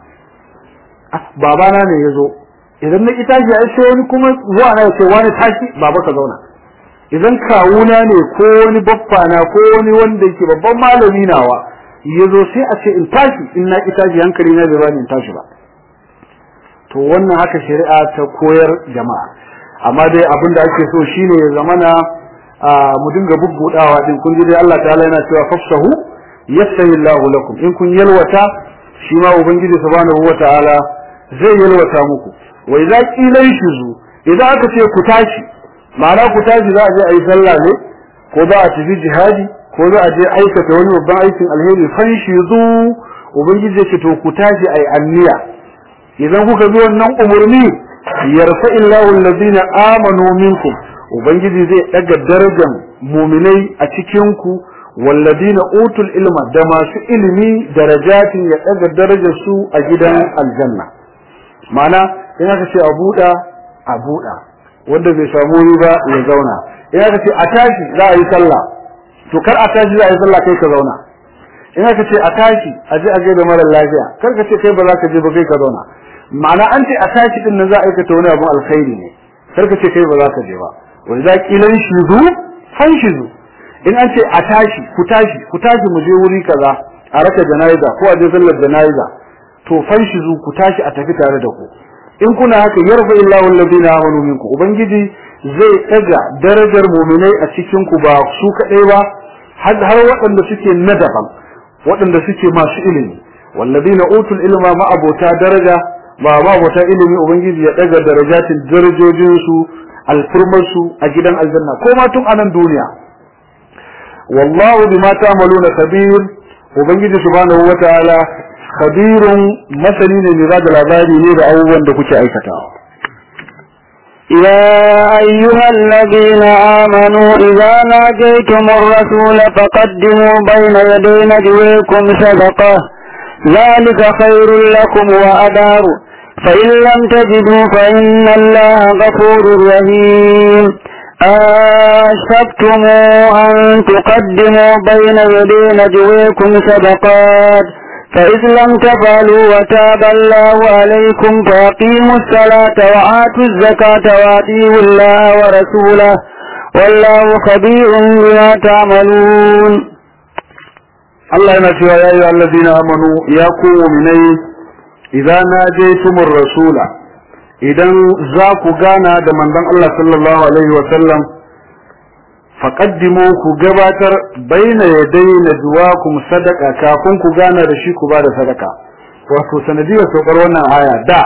babana ne yazo idan na itaji ai sai wani kuma zuwa na ya ce wani tashi baba ka zauna idan kawuna ne ko wani baffana ko wani wanda yake babban malami nawa yazo sai a ce in tashi in na itaji hankali na bai bani in tashi ba to wannan haka shari'a ta koyar jama'a amma dai abin da ake so shine ya zamana mu dinga bubbudawa din kun ji dai Allah ta'ala yana cewa fafsahu yastahi Allahu lakum in kun yalwata shi ma ubangiji subhanahu wata'ala zai yalwata muku wa idza qila shuzu idan aka ce ku tashi ma'ana ku tashi za a je a yi sallah ne ko za a tafi jihadi ko za a je aikata wani babban aikin alheri fanshi zu ubangiji ya ce to ku tashi ai anniya idan kuka bi wannan umurni yarfa illahu allazina amanu minkum ubangiji zai daga darajar mu'minai a cikin ku walladina utul ilma da masu ilimi darajatin ya daga darajar su a gidan aljanna ma'ana in aka ce a buɗa a buɗa wanda bai samu wuri ba ya zauna in aka ce a tashi za a yi sallah to kar a tashi za a yi sallah kai ka zauna in aka ce a tashi a je a je da mara lafiya kar ka ce kai ba za ka je ba kai ka zauna ma'ana an ce a tashi din nan za a aikata wani abun alkhairi ne kar ka ce kai ba za ka je ba wa idza qila shizu fanshizu in an ce a tashi ku tashi ku tashi mu je wuri kaza a raka jana'iza ko a je sallar jana'iza to fanshizu ku tashi a tafi tare da ku in kuna haka yarfa illahu alladhina amanu minkum ubangiji zai daga darajar mu'minai a cikin ku ba su kadai ba har har waɗanda suke na daban waɗanda suke masu ilimi walladhina utul ilma ma abota daraja ba ma abota ilimi ubangiji ya daga darajatin darajojin su alfurmar su a gidan aljanna ko ma tun anan duniya wallahu bima ta'maluna kabir ubangiji subhanahu wataala khabirun masani ne mai bada labari ne da abubuwan da kuke aikatawa يا أيها الذين آمنوا إذا ناجيتم الرسول فقدموا بين يدي نجويكم صدقة ذلك خير لكم وأدار فإن لم تجدوا فإن الله غفور رحيم أشفقتم أن تقدموا بين يدي نجويكم صدقات فإذ لم تفعلوا وتاب الله عليكم فأقيموا الصلاة وآتوا الزكاة وأطيعوا الله ورسوله والله خبير بما تعملون الله ينشي يا أيها الذين آمنوا يا مني إذا ناجيتم الرسول إذا ذاكوا غانا دمان الله صلى الله عليه وسلم faƙaddimu ku gabatar baina yadai na juwakum sadaka kafin ku gana da shi ku ba da sadaka wato sanadiyar saukar wannan aya da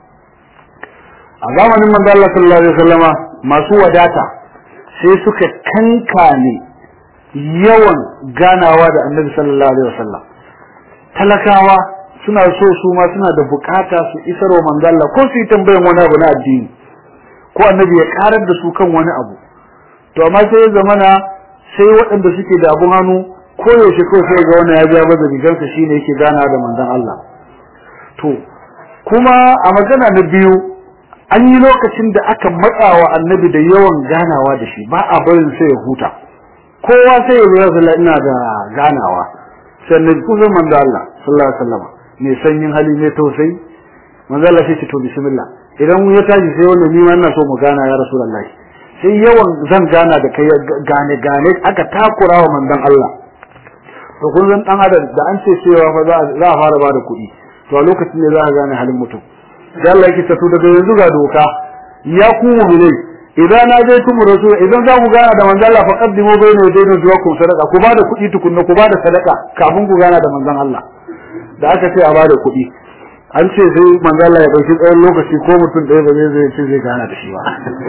a zamanin manzo Allah sallallahu alaihi wasallama masu wadata sai suka kankane yawan ganawa da annabi sallallahu alaihi wasallam talakawa suna so su ma suna da bukata su isar wa manzo Allah ko su yi tambayan wani abu na addini ko annabi ya karar da su kan wani abu to amma sai ya zamana sai waɗanda suke da abun hannu ko yaushe ko sai ga wannan ya biya baza rigarsa shine yake gana da manzon Allah to kuma a magana na biyu an yi lokacin da aka matsawa annabi da yawan ganawa da shi ba a barin sai ya huta kowa sai ya zo ya ina da ganawa sannan kusan manzon Allah sallallahu alaihi wasallam mai sanyin hali mai tausayi manzon Allah sai ce to bismillah idan ya tashi sai wannan ni ma ina so mu gana ya rasulullahi sai yawan zan gana da kai gane gane aka takura wa manzon Allah to kun san dan adam da an ce cewa fa za a fara bada kuɗi to a lokacin ne za a gane halin mutum da Allah yake tato daga yanzu ga doka ya ku mu'minai idan na je tumu rasul idan za ku gana da manzon Allah fa qaddimu bayna yadayna juwakum sadaqa ku bada kuɗi tukunna ku bada sadaka kafin ku gana da manzon Allah da aka ce a bada kuɗi an ce sai manzo Allah ya dauki tsawon lokaci ko mutum ɗaya ba zai zai ce zai gana da shi ba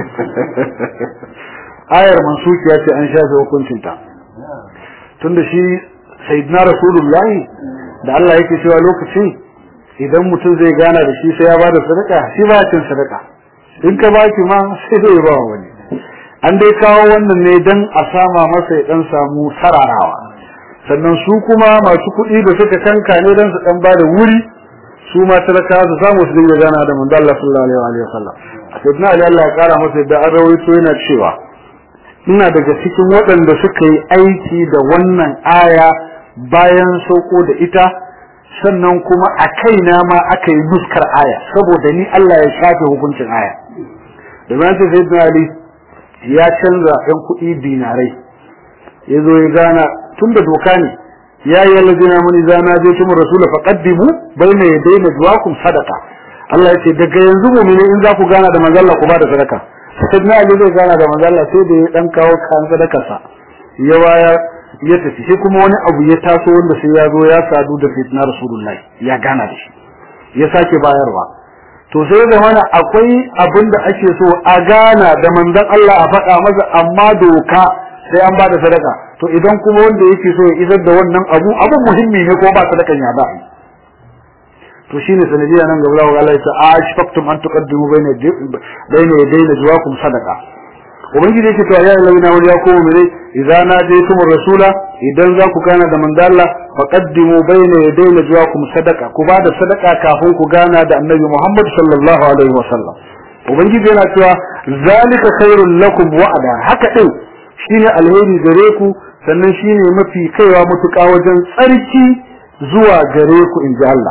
ayar mansukiya ce an shafe hukuncin ta tunda shi sayyidina rasulullahi da Allah yake cewa lokacin idan mutum zai gana da shi sai ya bada sadaka shi ba cin sadaka in ka baki ma sai zai ba wani an dai kawo wannan ne dan a sama masa ya dan samu sararawa sannan su kuma masu kuɗi da suka kanka ne dan su dan bada wuri su ma talaka su samu su dinga gana da manzo Allah sallallahu alaihi wa sallam sayyidina Ali Allah ya kara masa da an rawaito yana cewa ina daga cikin waɗanda suka yi aiki da wannan aya bayan sauko da ita sannan kuma a kaina ma aka yi nuskar aya saboda ni Allah ya shafe hukuncin aya domin sai sayyidina Ali ya canza ɗan kuɗi dinarai ya zo ya gana tun da doka ne ya yi allazina mun idza najaytum rasul faqaddimu bayna yaday najwaakum sadaqa Allah yace daga yanzu mu'mini in za ku gana da manzon Allah ku bada sadaka sayyidina Ali zai gana da manzon Allah sai da ya dan kawo kan sadaka sa ya waya ya tafi sai kuma wani abu ya taso wanda sai ya zo ya sadu da sayyidina rasulullahi ya gana da shi ya sake bayarwa to sai da mana akwai abin da ake so a gana da manzon Allah a faɗa masa amma doka sai an bada sadaka to idan kuma wanda yake so ya isar da wannan abu abu muhimmi ne ko ba sadakan ya ba to shine sanadiya nan gaba Allah Allah ya ce ashfaqtum an tuqaddimu bayna bayna yaday najwaakum sadaqa ubangiji yake to ya ayyuhallazina amanu ya kuma mene idza najaytum rasula idan za ku gana da manzo Allah faqaddimu bayna yaday najwaakum sadaqa ku ba da sadaqa kafin ku gana da annabi Muhammad sallallahu alaihi wasallam ubangiji yana cewa zalika khairul lakum wa'ada haka din shine alheri gare ku sannan shine mafi kaiwa mutuka wajen tsarki zuwa gare ku inji Allah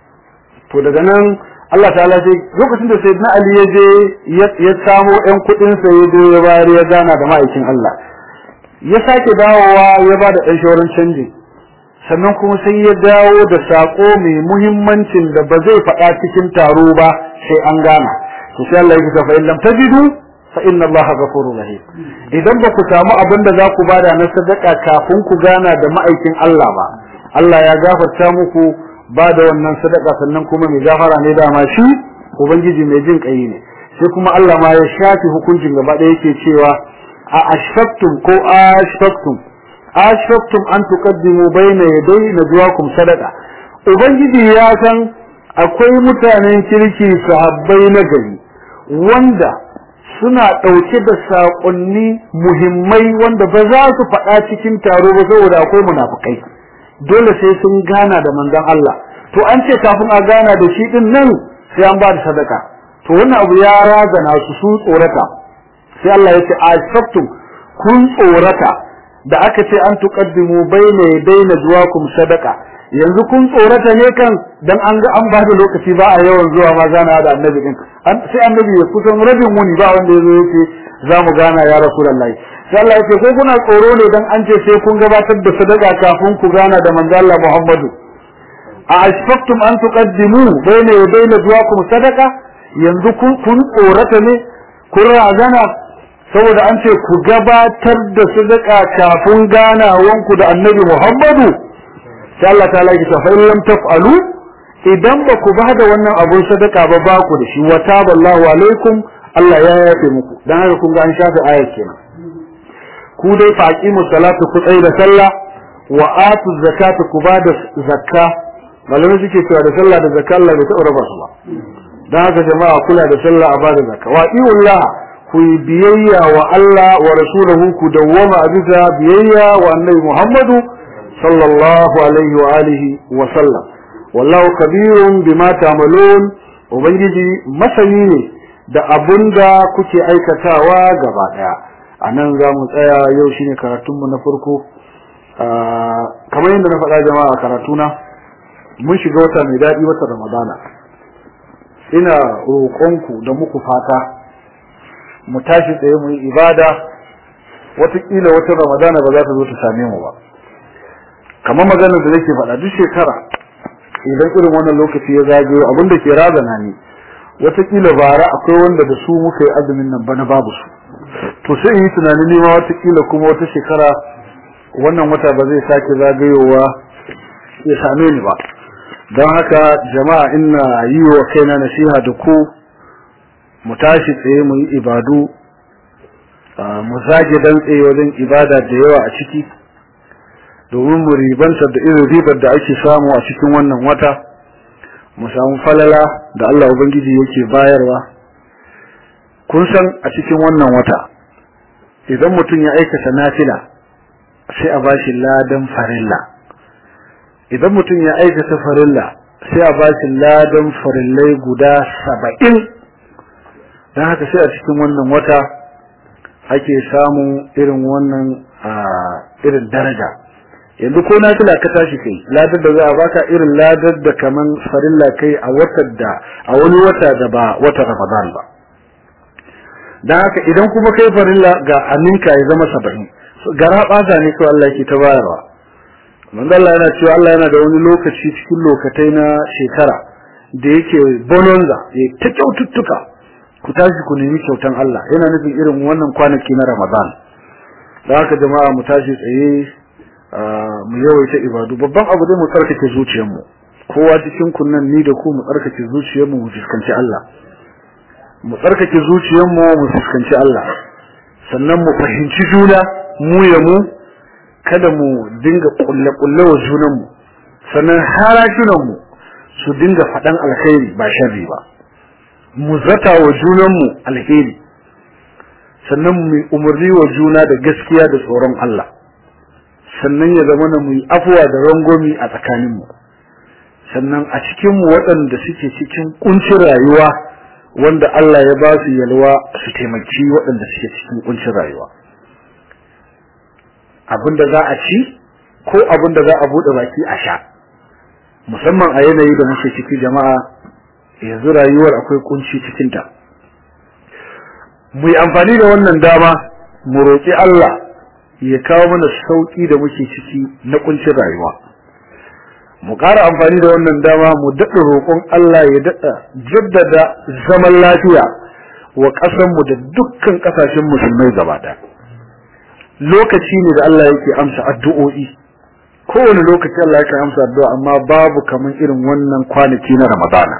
to daga nan Allah ta'ala sai lokacin da sayyidina Ali ya je ya samo ƴan kuɗin sa ya ya bayar ya gana da ma'aikin Allah ya sake dawowa ya bada ɗan shawaran canji sannan kuma sai ya dawo da sako mai muhimmancin da ba zai faɗa cikin taro ba sai an gana to sai Allah ya ce fa in lam tajidu fa inna Allah ghafurur rahim idan ba ku samu abin da za ku bada na sadaka kafin ku gana da ma'aikin Allah ba Allah ya gafarta muku ba da wannan sadaka sannan kuma mai gafara ne dama shi ubangiji mai jin kai ne sai kuma Allah ma ya shafi hukuncin gaba ɗaya yake cewa a ashfaqtum ko ashfaqtum ashfaqtum an tuqaddimu bayna yaday najwaakum sadaqa ubangiji ya san akwai mutanen kirki sahabbai na gari wanda suna ɗauke da saƙonni muhimmai wanda ba za su faɗa cikin taro ba saboda akwai munafukai dole sai sun gana da manzon Allah to an ce kafin a gana da shi din nan sai an ba da sadaka to wannan abu ya razana su su tsorata sai Allah ya ce asabtum kun tsorata da aka ce an tuqaddimu bayna yadayna zuwakum sadaka yanzu kun tsorata ne kan dan an ga an ba da lokaci ba a yawan zuwa ma gana da annabi din sai annabi ya kusan rabin muni ba wanda yazo yake za mu gana ya rasulullahi sai Allah ya ce ko kuna tsoro ne dan an ce sai kun gabatar da sadaka kafin ku gana da manzo Allah Muhammadu a ashfaqtum an tuqaddimu bayna yadayna zuwakum sadaka yanzu kun kun tsorata ne kun razana saboda an ce ku gabatar da sadaka kafin ganawanku da annabi Muhammadu sai Allah ta laki ta fa'in lam taf'alu idan ba ku ba da wannan abun sadaka ba ba ku da shi wa taballahu alaikum Allah ya yafe muku dan haka kun ga an shafe ayat kenan ku dai faqimu salatu ku tsaye da sallah wa atu zakata ku ba da zakka malamai suke cewa da sallah da zakka Allah bai taɓa raba su ba dan haka jama'a kula da sallah a ba da zakka wa iullah ku yi biyayya wa Allah wa rasulahu ku dawwama a bisa biyayya wa annabi Muhammadu sallallahu alaihi wa alihi wa sallam wallahu kabirun bima ta'malun ubangiji masani ne da abunda kuke aikatawa gaba daya anan za mu tsaya yau shine karatun mu na farko kamar yadda na faɗa jama'a karatuna mun shiga wata mai daɗi wata ramadana ina roƙonku da muku fata mu tashi tsaye mu yi ibada watakila wata ramadana ba za ta zo ta same mu ba kamar maganar da nake faɗa duk shekara idan irin wannan lokaci ya zagayo abin da ke razana ni watakila bara akwai wanda da su muka yi azumin nan bana babu su to sai yi tunanin nema watakila kuma wata shekara wannan wata ba zai sake zagayowa ya same ni ba don haka jama'a ina yi wa kaina nasiha da ku mu tashi tsaye mu yi ibadu mu zage dantse wajen ibada da yawa a ciki domin mu ribanta da irin ribar da ake samu a cikin wannan wata mu samu falala da Allah Ubangiji yake bayarwa kun san a cikin wannan wata idan mutum ya aikata nafila sai a bashi ladan farilla idan mutum ya aikata farilla sai a bashi ladan farillai guda saba'in don haka sai a cikin wannan wata ake samun irin wannan irin daraja yanzu ko na tula ka tashi kai ladar da za a baka irin ladar da kaman farilla kai a watan da a wani wata da ba wata ramadan ba dan haka idan kuma kai farilla ga aminka ya zama saba'in gara ɓata ne kawai Allah ke ta bayarwa manzo Allah yana cewa Allah yana da wani lokaci cikin lokatai na shekara da yake bononza ya ta kyaututtuka ku tashi ku nemi kyautan Allah yana nufin irin wannan kwanaki na Ramadan da haka jama'a mu tashi tsaye mu yawaita ibadu babban abu dai mu tsarkake zuciyarmu kowa cikin kunnan ni da ku mu tsarkake zuciyarmu mu fuskanci Allah mu tsarkake zuciyarmu mu fuskanci Allah sannan mu fahimci juna mu ya mu kada mu dinga kulle kulle wa junanmu sannan harajunan mu su dinga faɗan alkhairi ba sharri ba mu zata wa junanmu alheri sannan mu umarni wa juna da gaskiya da tsoron Allah sannan ya zama na mu yi afuwa da rangomi a tsakaninmu sannan a cikinmu waɗanda suke cikin kuncin rayuwa wanda Allah ya ba su yalwa su taimaki waɗanda suke cikin kuncin rayuwa abinda za a ci ko abinda za a buɗe baki a sha musamman a yanayi da muke ciki jama'a yanzu rayuwar akwai kunci cikinta mu yi amfani da wannan dama mu roƙi Allah ya kawo mana sauƙi da muke ciki na kuncin rayuwa mu ƙara amfani da wannan dama mu daɗa roƙon Allah ya daɗa jaddada zaman lafiya wa ƙasarmu da dukkan ƙasashen musulmai gaba ɗaya lokaci ne da Allah yake amsa addu'o'i kowane lokaci Allah yake amsa addu'a amma babu kaman irin wannan kwanaki na Ramadana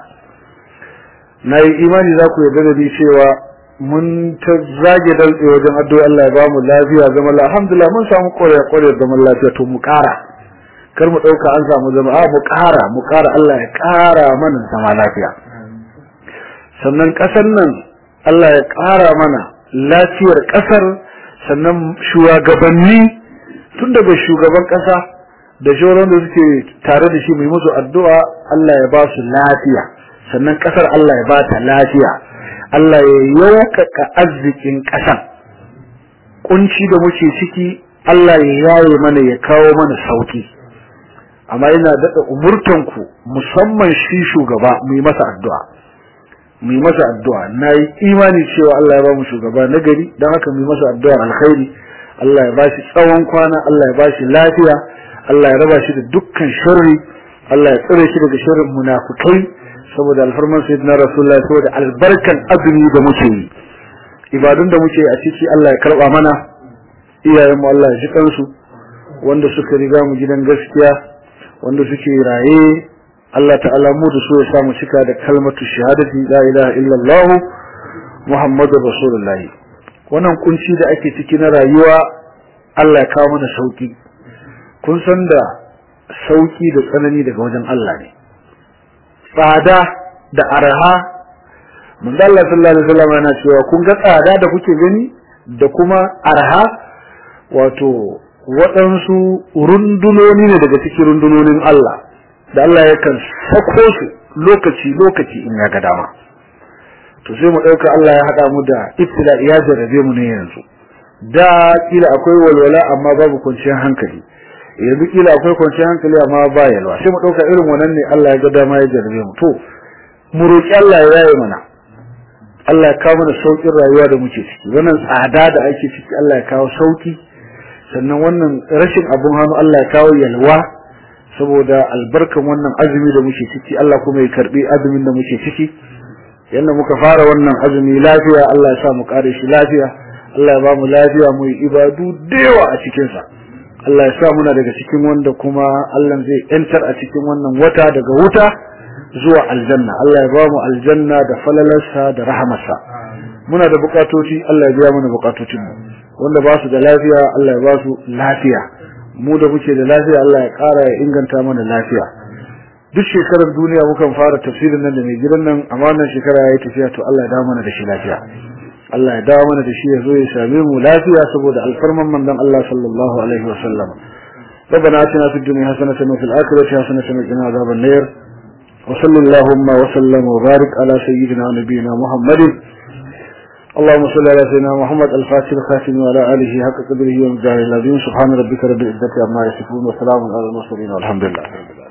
na yi imani za ku yarda da ni cewa mun ta zage daltse wajen addu'a Allah ya ba mu lafiya zaman lafiya alhamdulillah mun samu kore kore zaman lafiya to mu ƙara kar mu ɗauka an samu zama a mu ƙara mu ƙara Allah ya ƙara mana zama lafiya sannan ƙasar nan Allah ya ƙara mana lafiyar ƙasar sannan shugabanni tun daga shugaban ƙasa da shauran da suke tare da shi mai musu addu'a Allah ya ba su lafiya sannan ƙasar Allah ya ba ta lafiya Allah ya yaukaka arzikin ƙasan kunci da muke ciki Allah ya yaye mana ya kawo mana sauki amma ina daɗa umurtanku musamman shi shugaba mu yi masa addu'a mu yi masa addu'a na yi imani cewa Allah ya ba mu shugaba na gari don haka mu yi masa addu'ar alkhairi Allah ya ba shi tsawon kwana Allah ya ba shi lafiya Allah ya raba shi da dukkan sharri Allah ya tsare shi daga sharrin munafukai saboda alfarman sayyidina rasulullahi saboda albarkan azumi da muke yi ibadun da muke a ciki Allah ya karba mana iyayen mu Allah ya ji kansu wanda suka riga mu gidan gaskiya wanda suke raye Allah ta'ala mu da so ya samu cika da kalmatu shahadati la ilaha illallah muhammadur rasulullah wannan kunci da ake ciki na rayuwa Allah ya kawo mana sauki kun san da sauki da tsanani daga wajen Allah ne tsada da arha manzo Allah sallallahu alaihi wasallam yana cewa kun ga tsada da kuke gani da kuma arha wato waɗansu rundunoni ne daga cikin rundunonin Allah da Allah yakan sako su lokaci lokaci in ya ga dama to sai mu ɗauka Allah ya haɗa mu da ibtila ya jarrabe mu ne yanzu da kila akwai walwala amma babu kwanciyar hankali yanzu kila akwai kwanciyar hankali amma ba yalwa sai mu ɗauka irin wannan ne Allah ya ga dama ya jarrabe mu to mu roki Allah ya yaye mana Allah ya kawo mana saukin rayuwa da muke ciki wannan tsada da ake ciki Allah ya kawo sauki sannan wannan rashin abun hannu Allah ya kawo yalwa saboda albarkan wannan azumi da muke ciki Allah kuma ya karbi azumin da muke ciki yanda muka fara wannan azumi lafiya Allah ya sa mu kare shi lafiya Allah ya ba mu lafiya mu yi ibadu da yawa a cikin sa Allah ya sa muna daga cikin wanda kuma Allah zai yantar a cikin wannan wata daga wuta zuwa aljanna Allah ya ba mu aljanna da falalarsa da rahamarsa muna da bukatoci Allah ya biya mana bukatocin mu wanda ba su da lafiya Allah ya ba su lafiya mu da muke da lafiya Allah ya ƙara ya inganta mana lafiya duk shekarar duniya mukan fara tafsirin nan da mai gidan nan amma wannan shekara yayi tafiya to Allah ya dawo mana da shi lafiya Allah ya dawo mana da shi ya zo ya same mu lafiya saboda alfarman manzon Allah sallallahu alaihi wa sallam ربنا آتنا في الدنيا حسنة وفي الآخرة حسنة وقنا عذاب النار وصلى اللهم وسلم وبارك على سيدنا ونبينا محمد اللهم صل على سيدنا محمد الفاتح الخاتم وعلى آله حق قدره ومقداره العظيم سبحان ربك رب العزة عما يصفون وسلام على المرسلين والحمد لله